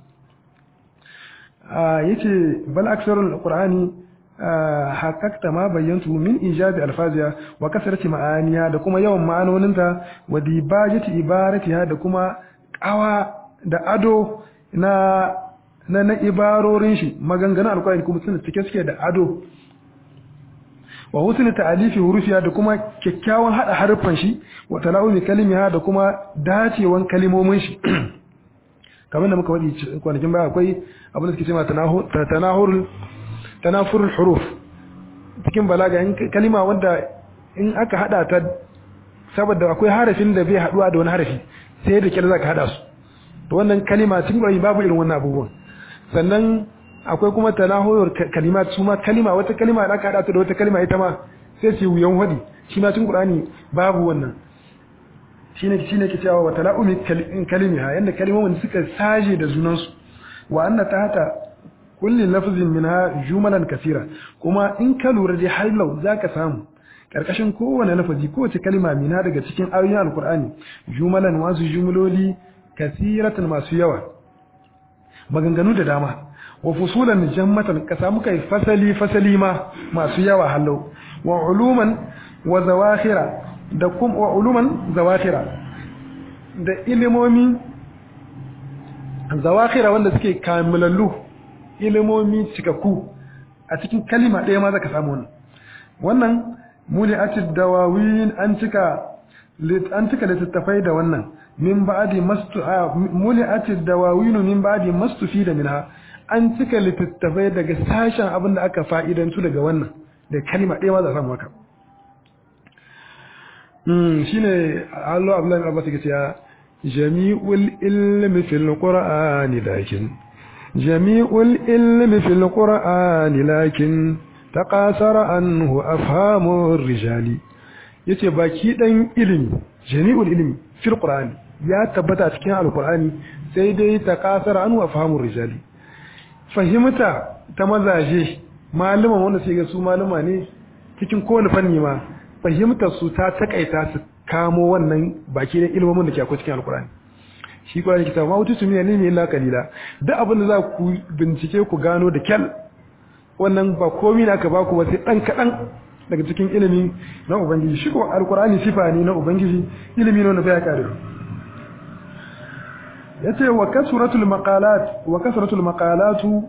yace bal aksarul qur'ani haƙaƙta ma bayyantu min ijabi alfaziya wa kasarati ma'aniya da kuma yawan ma'anoninta wa dibajati ibaratiha da kuma ƙawa da ado na na na ibarorin shi maganganun alƙur'ani kuma suna cike suke da ado wa husni ta'alifi hurufiya da kuma kyakkyawan hada harfan shi wa tala'umi kalimiha da kuma dacewan kalimomin shi kamar da muka wadi kwanakin baya akwai abin da suke cewa tanahurul tanafurul huruf cikin balaga in kalima wanda in aka hada ta saboda akwai harafin da bai haduwa da wani harafi sai da kyar zaka hada su to wannan kalima cikin Qur'ani babu irin wannan abubuwan sannan akwai kuma tanahurul kalimat su ma kalima wata kalima da aka hada ta da wata kalima ita ma sai su wuyan wadi shi ma cikin Qur'ani babu wannan shine shine ke cewa wa tala'umi kalimiha yanda kalimomin suka saje da junansu wa anna tahta kulli lafzin minha jumalan kasira kuma in ka lura da halau zaka samu karkashin kowane lafazi kowace kalma mina daga cikin ayoyin alqur'ani jumalan wasu jumloli kasiratan masu yawa maganganu da dama wa fusulan jammatan ka samu kai fasali fasali ma masu yawa halau wa uluman wa zawakhira da kuma wa uluman zawakhira da ilimomi zawakhira wanda suke kamilallu ilimomi cikakku a cikin kalima ɗaya ma zaka samu wannan wannan muli'atid dawawin an cika an cika littattafai da wannan min ba'di mastu muli'atid dawawin min ba'di mastufi da minha an cika littattafai daga sashen abin da aka fa'idantu daga wannan da kalima ɗaya ma za samu haka shine Allah Abdullahi Abbas yake cewa jami'ul ilmi fil qur'ani lakin jami'ul ilmi fil qur'ani lakin taqasara anhu afhamur rijali yace baki dan ilimi jami'ul ilmi fil qur'ani ya tabbata cikin alqur'ani sai dai taqasara anhu afhamur rijali fahimta ta mazaje malaman wanda sai ga su malama ne cikin kowane fanni ma fahimtar su ta takaita su kamo wannan baki da ilmomin da ke akwai cikin alkurani shi kuma yake ma wutu tumiya ne illa kalila duk abin da za ku bincike ku gano da kyal wannan ba komai na ka ba ku wasu dan kadan daga cikin ilimi na ubangiji shi ko alkurani sifa ne na ubangiji ilimi ne wanda bai kare yace wa kasratul maqalat wa kasratul maqalatu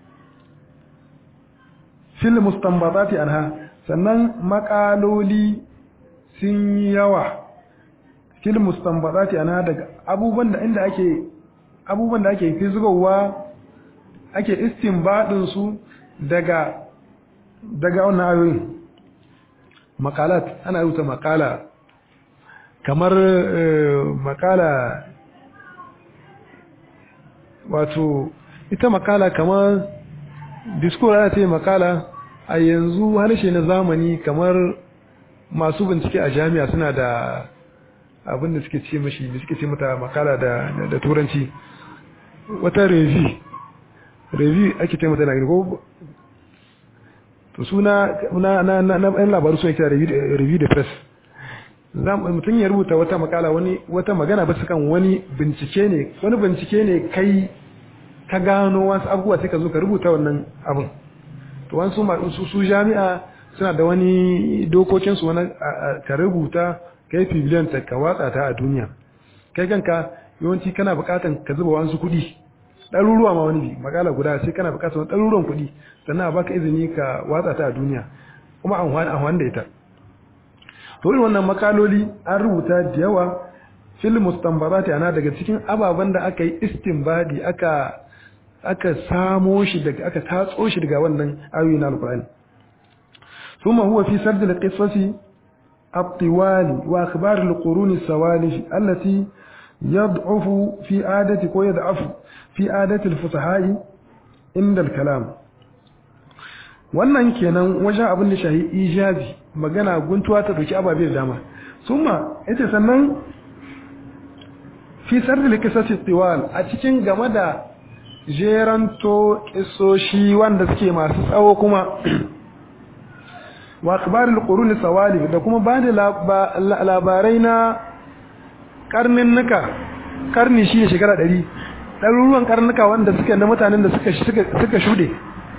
fil mustanbatati anha sannan makaloli sun yi yawa fil mustanbatati ana daga abubuwan da inda ake abubuwan da ake fizgowa ake istinbadin su daga daga wannan ayoyin makalat ana rubuta makala kamar makala wato ita makala kamar discourse ana ce makala a yanzu harshe na zamani kamar masu bincike a jami'a suna da abin da suke ce mashi da suke ce mata makala da, da, turanci wata review review ake ce mata na ko to suna na na na na ɗan labaru suna kira review da press mutum ya rubuta wata makala wani wata magana ba su kan wani bincike ne wani bincike ne kai ka gano wasu abubuwa sai ka zo ka rubuta wannan abin to wasu su su jami'a suna da wani dokokin su wani ka rubuta kai bibliyan ta ka watsa ta a duniya kai kanka yawanci kana bukatan ka zuba wasu kuɗi ɗaruruwa ma wani makala guda sai kana bukatar ɗaruruwan kuɗi sannan a baka izini ka watsa ta a duniya kuma an wani da ita to irin wannan makaloli an rubuta da yawa fil mustanbarati ana daga cikin ababen da aka yi istinbadi aka aka samo shi daga aka tatso shi daga wannan ayoyi na alqur'ani thumma huwa fi sard alqisasi الطوال وأخبار القرون السوالف التي يضعف في عادة ويضعف في عادة الفصحاء عند الكلام wannan kenan wajen abin da shahi ijazi magana guntuwa ta dauki ababe da dama summa yace sannan fi sarri likisasi tiwal a cikin game da jeranto kisoshi wanda suke masu tsawo kuma wa akhbarul qurun sawalif da kuma ba da labarai na karnin nuka karni shi ne shekara 100 ɗaruruwan karnuka wanda suke na mutanen da suka suka shude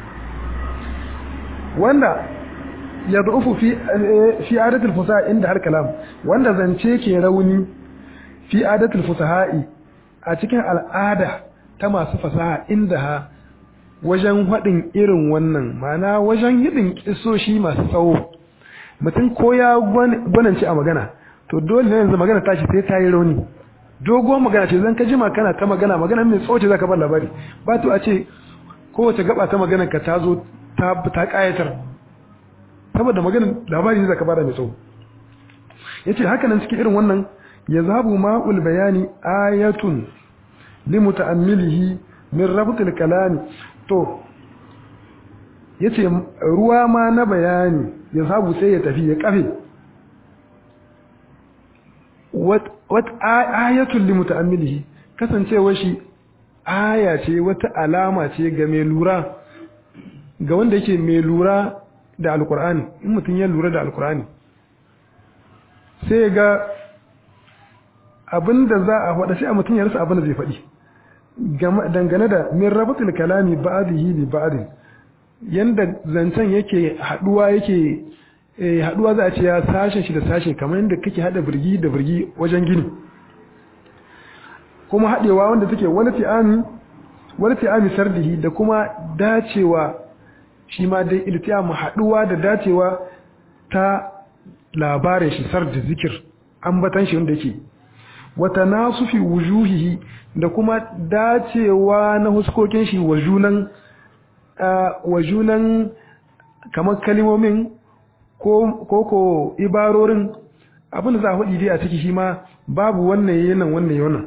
wanda ya zuufu fi fi adatul fusaha inda har kalam wanda zance ke rauni fi adatul fusaha'i a cikin al'ada ta masu fasaha inda ha wajen haɗin irin wannan mana wajen yidin kisoshi masu tsawo mutum ko ya gwanance a magana to dole ne yanzu magana tashi sai ta yi rauni dogon magana ce zan ka jima kana ta magana magana mai tsawo ce zaka bar labari ba to a ce kowace gaba ta magana ka ta zo ta ta kayatar saboda magana labari ne zaka bada mai tsawo yace haka nan cikin irin wannan yazhabu ma'ul bayani ayatun limuta'ammilihi min rabtil kalami to yace ruwa ma na bayani yazhabu sai ya tafi ya kafe wat ayatul limuta'ammilihi kasancewa shi aya ce wata alama ce ga mai lura ga wanda yake mai lura da alkur'ani in mutum ya lura da alkur'ani sai ga abinda za a faɗa sai a mutum ya rasa abinda zai faɗi dangane da min rabatul kalami ba'dihi bi ba'din yanda zancen yake haduwa yake haduwa za a ce ya sashen shi da sashe kamar yadda kake hada birgi da birgi wajen gini kuma haɗewa wanda take wani ti'ami wani ti'ami sardihi da kuma dacewa shi ma dai iltiyamu haɗuwa da dacewa ta labarin shi sardi zikir ambatan shi wanda yake wata nasufi wujuhihi da kuma dacewa na huskokin shi wa junan wa junan kamar kalimomin ko ko ibarorin abin da za a faɗi dai a ciki shi ma babu wannan yanan wannan yanan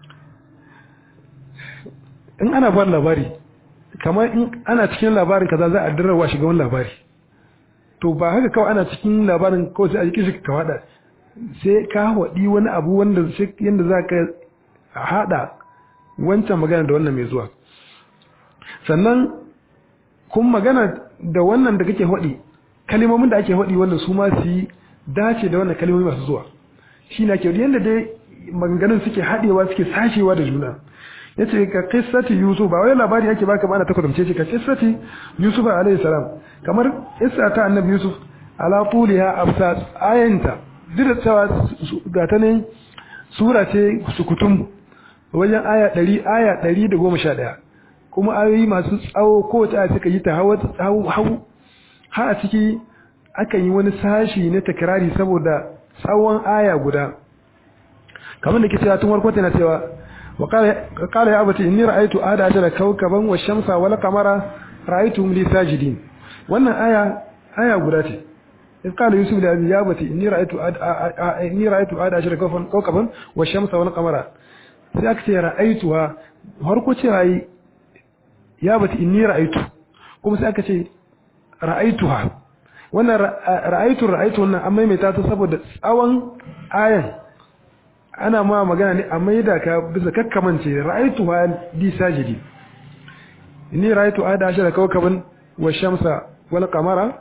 in ana ba labari kamar in ana cikin labarin kaza za a dirrawa shiga wani labari to ba haka kawai ana cikin labarin kawai sai a jikin shi ka faɗa sai ka waɗi wani abu wanda yadda za ka haɗa wancan magana da wannan mai zuwa sannan kun magana da wannan da kake haɗi kalimomin da ake haɗi wannan su ma su yi dace da wannan kalimomi masu zuwa shi na kyau yadda dai maganganun suke haɗewa suke sashewa da juna ya ce ka kissati yusuf ba wai labari ake baka ba ana ta kwatance ce ka kissati yusuf alaihi salam kamar kissa ta annabi yusuf ala tuliha absat ayanta duk da cewa ga ta ne sura ce sukutum wajen aya 100 aya 111 kuma ayoyi masu tsawo kowace aya suka yi ta hawa hau har a ciki aka yi wani sashi na takrari saboda tsawon aya guda kamar da ke cewa tun warkwata na cewa وقال يا أبتي إني رأيت آد عشر كوكبا والشمس والقمر رأيتهم لي ساجدين wannan aya aya guda ce in qala yusuf li abi yabati inni ra'aytu inni ra'aytu ada ashara kawfan kawkaban wa shamsa wal qamara sai aka ce ra'aytuha har ko ce rai yabati inni ra'aytu kuma sai aka ce ra'aytuha wannan ra'aytu ra'aytu wannan amma mai ta saboda tsawon ayan ana ma magana ne a maida ka bisa kakkamance ra'aitu ha di sajidi inni ra'aitu ada ashara kawkaban wa shamsa wal qamara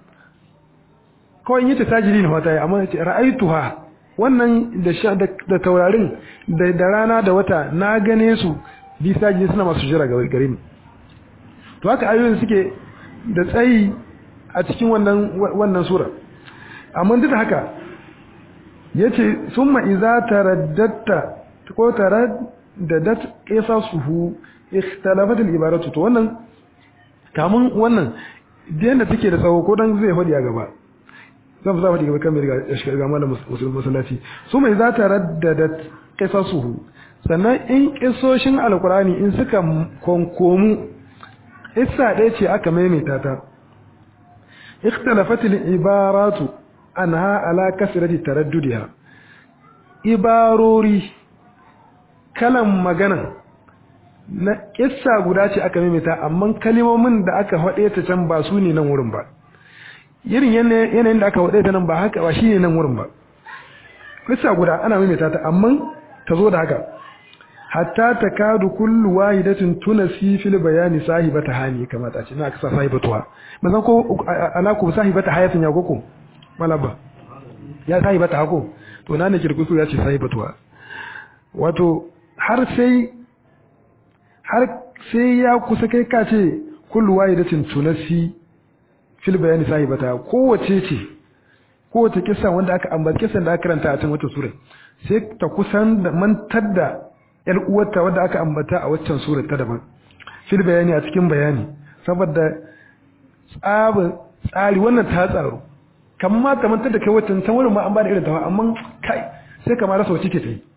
kawai yace sajidi ne wata amma ce ra'aitu ha wannan da da taurarin da da rana da wata na gane su di sajidi suna masu jira ga gare ni to haka ayoyin suke da tsayi a cikin wannan wannan sura amma duk da haka yace summa idza taraddatta ko taraddadat qisasuhu ikhtalafat al-ibaratu to wannan kamun wannan da take da tsawo ko dan zai fadi a gaba zan za fadi gaba kan mai riga shiga malam musulmi masallaci summa idza taraddadat qisasuhu sannan in kisoshin alqurani in suka konkomu isa ɗaya ce aka maimaita ta ikhtalafat al-ibaratu anha ala kasrati taraddudiha ibarori kalan magana na kissa guda ce aka maimaita amma kalimomin da aka faɗe ta can ba su ne nan wurin ba irin yanayin da aka faɗe ta nan ba haka ba shine nan wurin ba kissa guda ana maimaita ta amma ta zo da haka hatta takadu kullu wahidatin tunasi fil bayani sahibata hani kamata ce na aka sa sahibatuwa bazan ko alaku sahibata hayatin ya koko malaba ya sahibata hako to na ne kirkusu ya ce sahibatuwa wato har sai har sai ya kusa kai ka ce kullu wahidatin tunasi fil bayani sahibata kowace ce kowace kissa wanda aka ambata kissan da aka karanta a cikin wata sura sai ta kusan da mantar da yar uwarta wanda aka ambata a waccan sura ta daban fil bayani a cikin bayani saboda tsabin tsari wannan ta tsaro kamar ma ta mantar da kai waccan can wurin ma an ba da irin ta amma kai sai kamar rasa wacce ke ta yi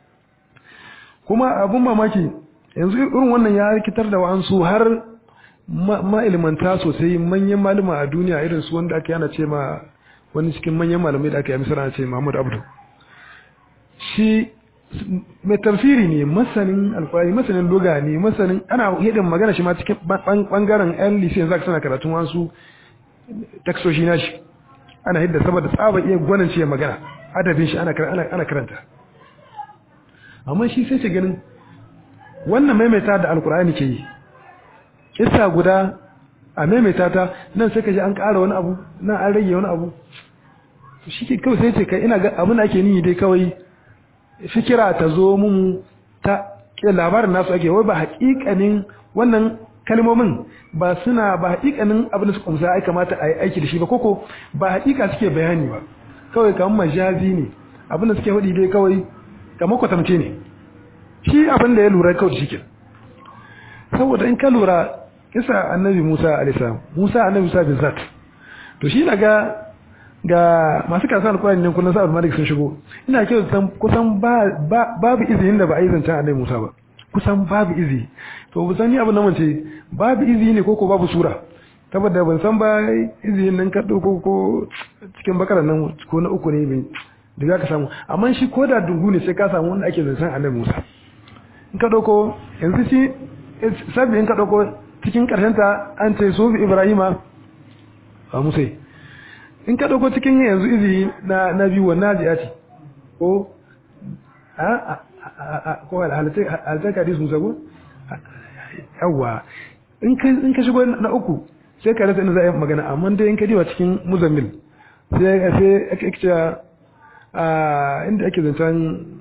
kuma abun mamaki yanzu irin wannan ya rikitar da wa'ansu har ma'ilmanta sosai manyan malama a duniya irin su wanda aka yana ce ma wani cikin manyan malamai da aka yi misira ce Muhammad Abdu shi mai tafsiri ne masanin alkwari masanin doga ne masanin ana yadda magana shi ma cikin bangaren yan lisiyan za ka sana karatun wasu taksoshi na shi ana yadda saboda tsaba iya gwanin ce magana adabin shi ana karanta amma shi sai ce ganin wannan maimaita da alkur'ani ke yi kissa guda a maimaita ta nan sai ka ji an ƙara wani abu nan an rage wani abu shi ke kawai sai ce kai ina ga abin da ake niyi dai kawai fikira ta zo mun ta labarin nasu ake wai ba haƙiƙanin wannan kalmomin ba suna ba haƙiƙanin abin da suka kumsa ai kamata a yi aiki da shi ba koko ba haƙiƙa suke bayani ba kawai kamar majazi ne abin da suke faɗi dai kawai kamar kwatance ne shi abin da ya lura kawai shi ke saboda in ka lura kisa annabi Musa alaihissalam Musa annabi Musa bin zat to shi daga ga masu kasa alƙur'ani ne kullum sa'ad malik sun shigo ina kyau san kusan babu izinin da ba a yi zancen annabi Musa ba kusan babu izi to bu san ni abin nan ce babu izi ne ko ko babu sura saboda ban san ba izinin nan ka dauko ko cikin bakaran nan ko na uku ne mai da za ka samu amma shi ko da dungu ne sai ka samu wanda ake zancen annabi Musa in ka dauko yanzu shi sabbi in ka dauko cikin karshen ta an ce su Ibrahima a Musa in ka dauko cikin yanzu izi na na biyu wannan jiyati ko a ko halittar hadis Musa ko yawa in ka in ka shigo na uku sai ka rasa inda za a yi magana amma dai in ka diba cikin muzammil sai sai ake cewa a inda ake zancen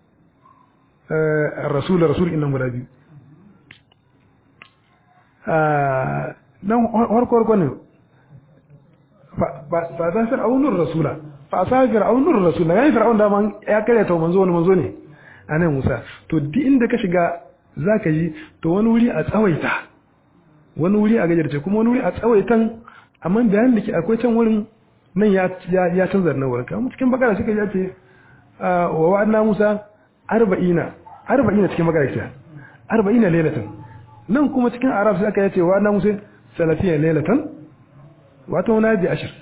rasul rasul innan guda biyu nan harko harko ne fa za fir'aunur rasula fa sa fir'aunur rasula yayin fir'aun da man ya kare ta manzo wani manzo ne anan Musa to duk inda ka shiga zaka yi to wani wuri a tsawaita wani wuri a gajarce kuma wani wuri a tsawaitan amma bayan da ke akwai can wurin nan ya ya canza na wurin kamar cikin bakara suka ya ce wa wa'adna Musa arba'ina arba'ina cikin bakara ce arba'ina lailatan nan kuma cikin arab sai aka yace wa wa'adna Musa salafiya lailatan wato na bi ashir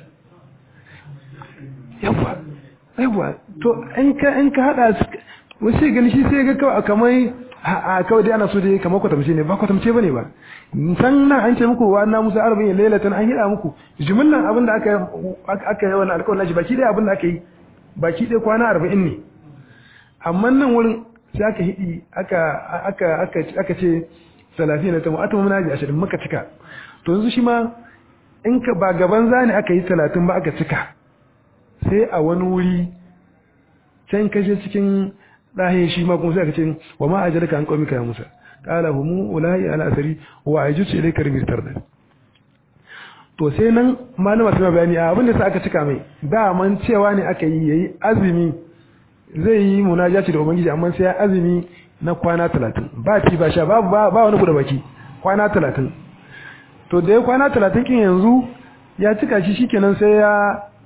yawa yawa to in ka in ka hada wasu gani shi sai ga kawai kamar a kawai dai ana so dai kamar kwatamce ne ba kwatamce bane ba san nan an ce muku wa na musa arba'in lailatan an hida muku jumlan abin da aka aka yi wannan alƙawarin nashi baki dai abin da aka yi baki dai kwana arba'in ne amma nan wurin sai aka hidi aka aka aka aka ce salafi na tamu atamu muna ji ashirin muka cika to yanzu shi ma in ka ba gaban zani aka yi talatin ba aka cika sai a wani wuri can kashe cikin ɗahe shi ma kuma sai aka ce wa ma ajalaka an qaumika ya Musa qala hum ulai ala asari wa ajutu ilayka rimir da to sai nan malama sai bayani a abin da sai aka cika mai da man cewa ne aka yi yayi azumi zai yi munajati da ubangiji amma sai ya azumi na kwana 30 ba ci ba sha ba ba wani guda baki kwana 30 to da ya kwana 30 kin yanzu ya cika shi shikenan sai ya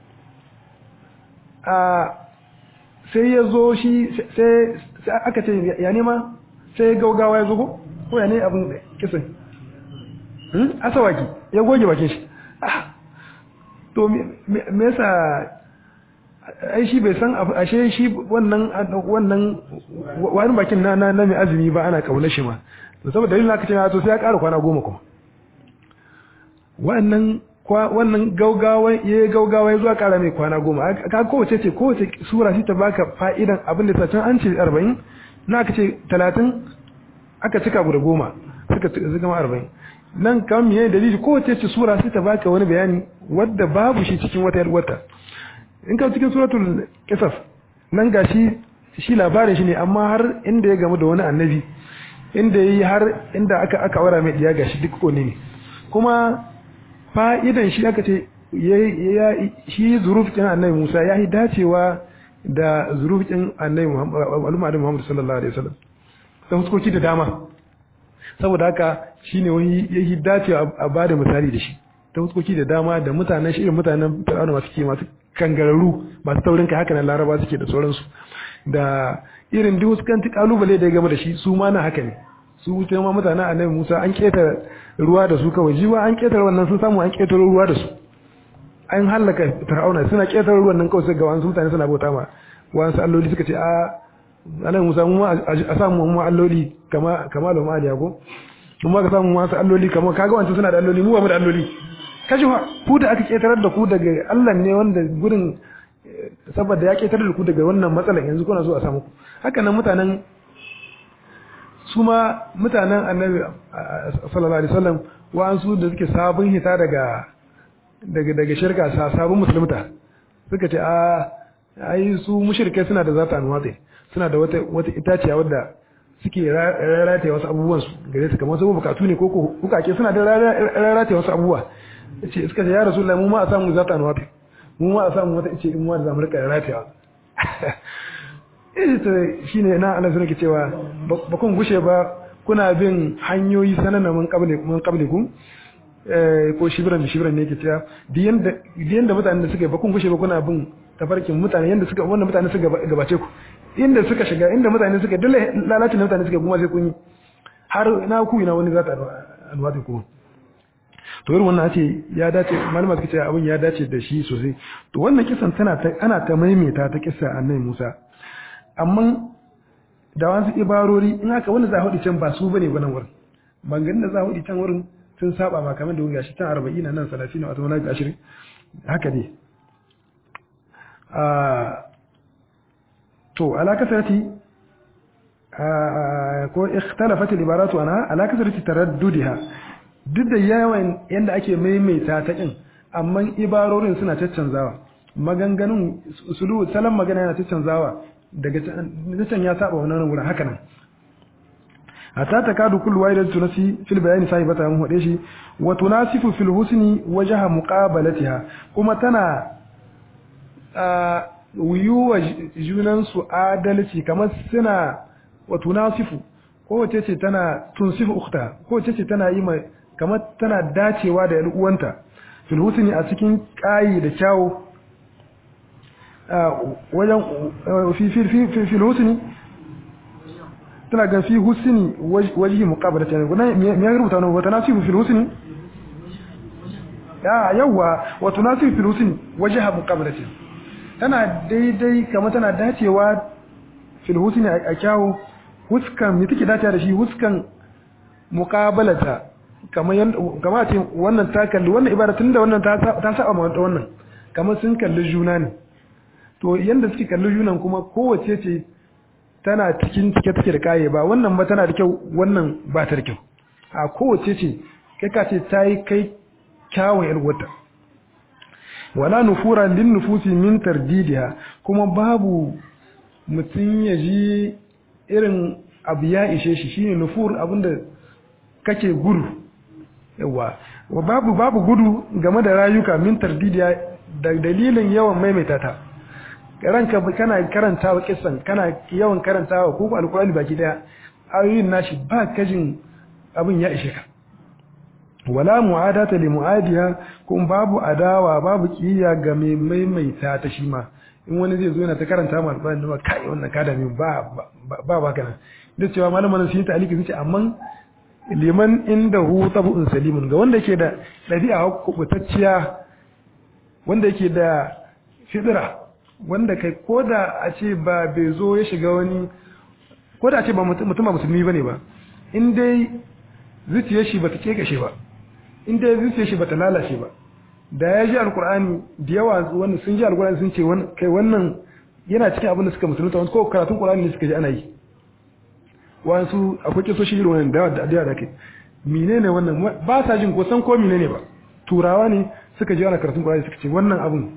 a sai ya zo shi sai aka ce ya nema sai gaugawa ya zo ko ko ya ne abin kisan asawaki ya goge bakin shi to me yasa ai shi bai san ashe shi wannan wannan wani bakin na na mai azumi ba ana kauna shi ma to saboda dalilin aka ce to sai ya ƙara kwana goma kuma wannan wannan gaugawa ya yi gaugawa ya zuwa kara mai kwana goma ka kowace ce kowace sura shi ta baka fa'idan abin da sacin an ce arba'in na aka ce talatin aka cika guda goma suka zama arba'in nan kan miye dalili kowace ce sura shi ta baka wani bayani wadda babu shi cikin wata wata in ka cikin suratul kisaf nan ga shi shi labarin shi ne amma har inda ya gamu da wani annabi inda ya yi har inda aka aka wara mai diya gashi duk kone ne kuma fa'idan shi aka ce shi zurufin annabi Musa ya yi dacewa da zurufin annabi Muhammadu sallallahu Alaihi wasallam ta huskoki da dama saboda haka shi ne wani ya yi dacewa a ba da misali da shi ta huskoki da dama da mutanen shi irin mutanen fir'auna masu ke masu kangararru masu taurin kai haka nan laraba suke da sauransu da irin duk huskanci kalubale da ya gama da shi su ma na haka ne su wuce ma mutanen annabi Musa an keta ruwa da su kawai jiwa an ketare wannan sun samu an ketare ruwa da su an hallaka fir'auna suna ketare ruwan nan kawai sai ga wasu mutane suna bauta ma wasu alloli suka ce a annabi Musa mu a samu mu alloli kama kama da maliya ko kuma ka samu wasu alloli kama kaga wancan suna da alloli mu ba mu da alloli kaji fa ku da aka ketarar da ku daga Allah ne wanda gurin saboda ya ketarar da ku daga wannan matsalan yanzu kuna so a samu ku haka nan mutanen su ma mutanen annabi sallallahu alaihi wasallam wa'ansu da suke sabon hita daga daga daga shirka sabon musulunta suka ce a ai su mushrikai suna da zata anwatsi suna da wata wata itaciya wadda suke rarrata wasu abubuwan su gare su kamar su bukatu ne ko ko bukake suna da rarrata wasu abubuwa ce suka ce ya rasulullahi mu ma a samu zata anwatsi mu ma a samu wata ice in mu da zamu rika rarrata eh to shine na Allah sunan ke cewa ba kun gushe ba kuna bin hanyoyi sanana mun qabli mun qablikum eh ko shibran shibran ne ke cewa diyan da diyan da mutanen da suka ba kun gushe ba kuna bin tafarkin mutane yanda suka wannan mutane suka gabace ku inda suka shiga inda mutane suka dole lalacin da mutane suka kuma sai kun yi har na ku ina wani zata alwati kuma to irin wannan ce ya dace malama suka ce abin ya dace da shi sosai to wannan kisan tana ta ana ta maimaita ta kissa annabi Musa amma da wasu ibarori in haka wanda za a hudu can ba su bane ba nan wurin maganganun da za a hudu can wurin sun saba ma kamar da wuya shi can 40 nan 30 wato wani 20 haka ne to ala kasarati ko ikhtalafat al-ibaratu anha ala kasarati taraddudiha duk da yawan yanda ake maimaita ta din amma ibarorin suna caccanzawa maganganun usulu salan magana yana caccanzawa daga can ya saba wannan wurin haka nan hatta takadu kullu wahidatin tunasi fil bayani sahibata mun hode shi wa tunasifu fil husni wajha muqabalatiha kuma tana wuyuwa junansu adalci kamar suna wa tunasifu kowace ce tana tunsifu ukhta kowace ce tana yi mai kamar tana dacewa da uwanta fil husni a cikin kayi da kyawu wajen fi fi fi fil husni tana ga fi husni wajhi muqabalati ne me ya rubuta wannan wa tunasifu fil husni ya yawa wa tunasifu fil husni wajha muqabalati tana daidai kama tana dacewa fil husni a kyawu huskan me take dacewa da shi huskan muqabalata kamar kamar ce wannan ta kalli wannan ibada tunda wannan ta ta saba ma wannan kamar sun kalli juna ne to yanda suke kalli junan kuma kowace ce tana cikin cike take da kaye ba wannan ba tana da kyau wannan ba ta da kyau a kowace ce kai ka ce ta yi kai kyawun yalwata wala nufura lin nufusi min tardidiha kuma babu mutum ya ji irin abu ya ishe shi shine nufur abinda kake gudu yawa wa babu babu gudu game da rayuka min tardidiha da dalilin yawan maimaita ta ranka kana karantawa kissan kana yawan karantawa ko alkurani baki daya ayoyin nashi ba kajin abin ya ishe ka wala mu'adata li mu'adiha kun babu adawa babu kiyaya ga mai maimaita ta shi ma in wani zai zo yana ta karanta ma alƙur'ani ba kai wannan ka da min ba ba ba kana da cewa malaman sun yi ta'aliki sun ce amma liman indahu tabu'un salimun ga wanda yake da dabi'a kubutacciya wanda yake da fidira wanda kai koda a ce ba bai zo ya shiga wani koda a ce ba mutum ba musulmi bane ba in dai zuciyar shi bata kekashe ba in dai zuciyar shi bata lalace ba da ya ji alkur'ani da yawa wanda sun ji alkur'ani sun ce kai wannan yana cikin abin da suka musulunta wani ko karatun qur'ani ne suka ji ana yi wasu akwai kisoshi irin wannan da da da kai menene wannan ba sa jin ko san ko menene ba turawa ne suka ji ana karatun qur'ani suka ce wannan abun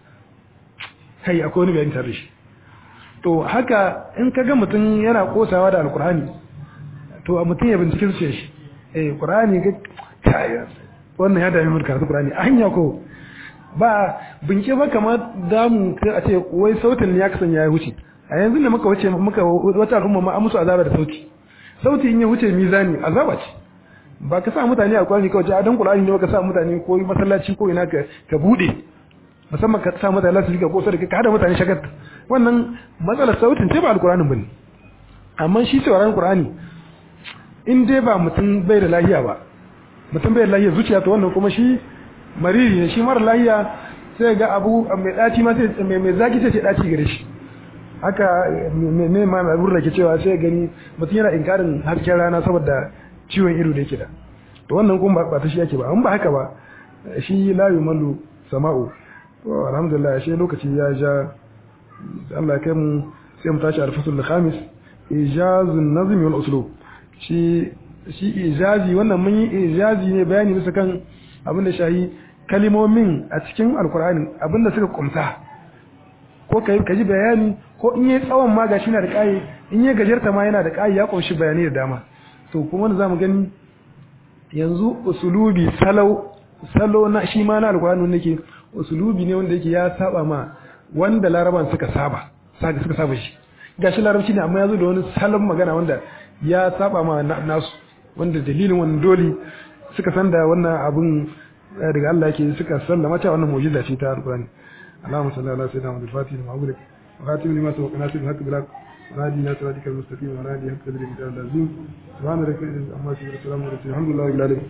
kai akwai wani bayani tare shi to haka in ka ga mutum yana kosawa da alkur'ani to a mutum ya bincike zuciyar shi eh qur'ani ga kaya wannan ya dami mulka karatu qur'ani hanya ko ba binke ba kamar damu sai a ce wai sautin ne ya kasance ya wuce a yanzu ne muka wuce muka wata al'umma ma an musu azaba da sauti sauti in ya wuce mizani azaba ce ba ka sa mutane a qur'ani kawai a dan qur'ani ne ka sa mutane ko masallaci ko ina ka ka bude musamman ka sa mutane lasu ga kosa da ka hada mutane shagat wannan matsalar sautin ce ba alqur'anin bane amma shi sauraron qur'ani in dai ba mutum bai da lahiya ba mutum bai da lahiya zuciya to wannan kuma shi mariri ne shi mara lahiya sai ga abu mai daci ma sai mai mai zaki sai ce daci gare shi haka me me ma mai burra ke cewa sai gani mutum yana inkarin hasken rana saboda ciwon ido da yake da to wannan kuma ba ta shi yake ba an ba haka ba shi la yumallu sama'u to alhamdulillah shi lokaci ya ja Allah ya kai mu sai mu tashi al-fasl al-khamis ijazun nazm wal uslub shi shi ijazi wannan mun yi ijazi ne bayani bisa kan abinda shahi kalimomin a cikin alkur'ani abinda suka kumsa ko kai ka ji bayani ko in yi tsawon ma gashi na da kai in yi gajarta ma yana da kai ya kunshi bayani da dama to kuma wanda zamu gani yanzu usulubi salau salo na shi ma na alkur'ani nake usulubi ne wanda yake ya saba ma wanda laraban suka saba suka saba shi gashi larabci ne amma ya zo da wani salon magana wanda ya saba ma nasu wanda dalilin wannan dole suka san da wannan abun daga Allah yake suka sallama cewa wannan mu'jiza ce ta alqur'ani Allahumma salli ala sayyidina Muhammad al-Fatih lima ughliq wa khatim lima sabaqa nasir al-haqq bil haqq ونادي الناس صراطك المستقيم ونادي حق قدر الكتاب العظيم سبحان ربك رب العزة عما يصفون وسلام على المرسلين الحمد لله رب العالمين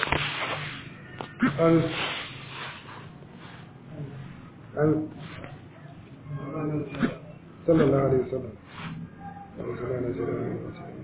آمين آمين صلى الله عليه وسلم اللهم صل على سيدنا محمد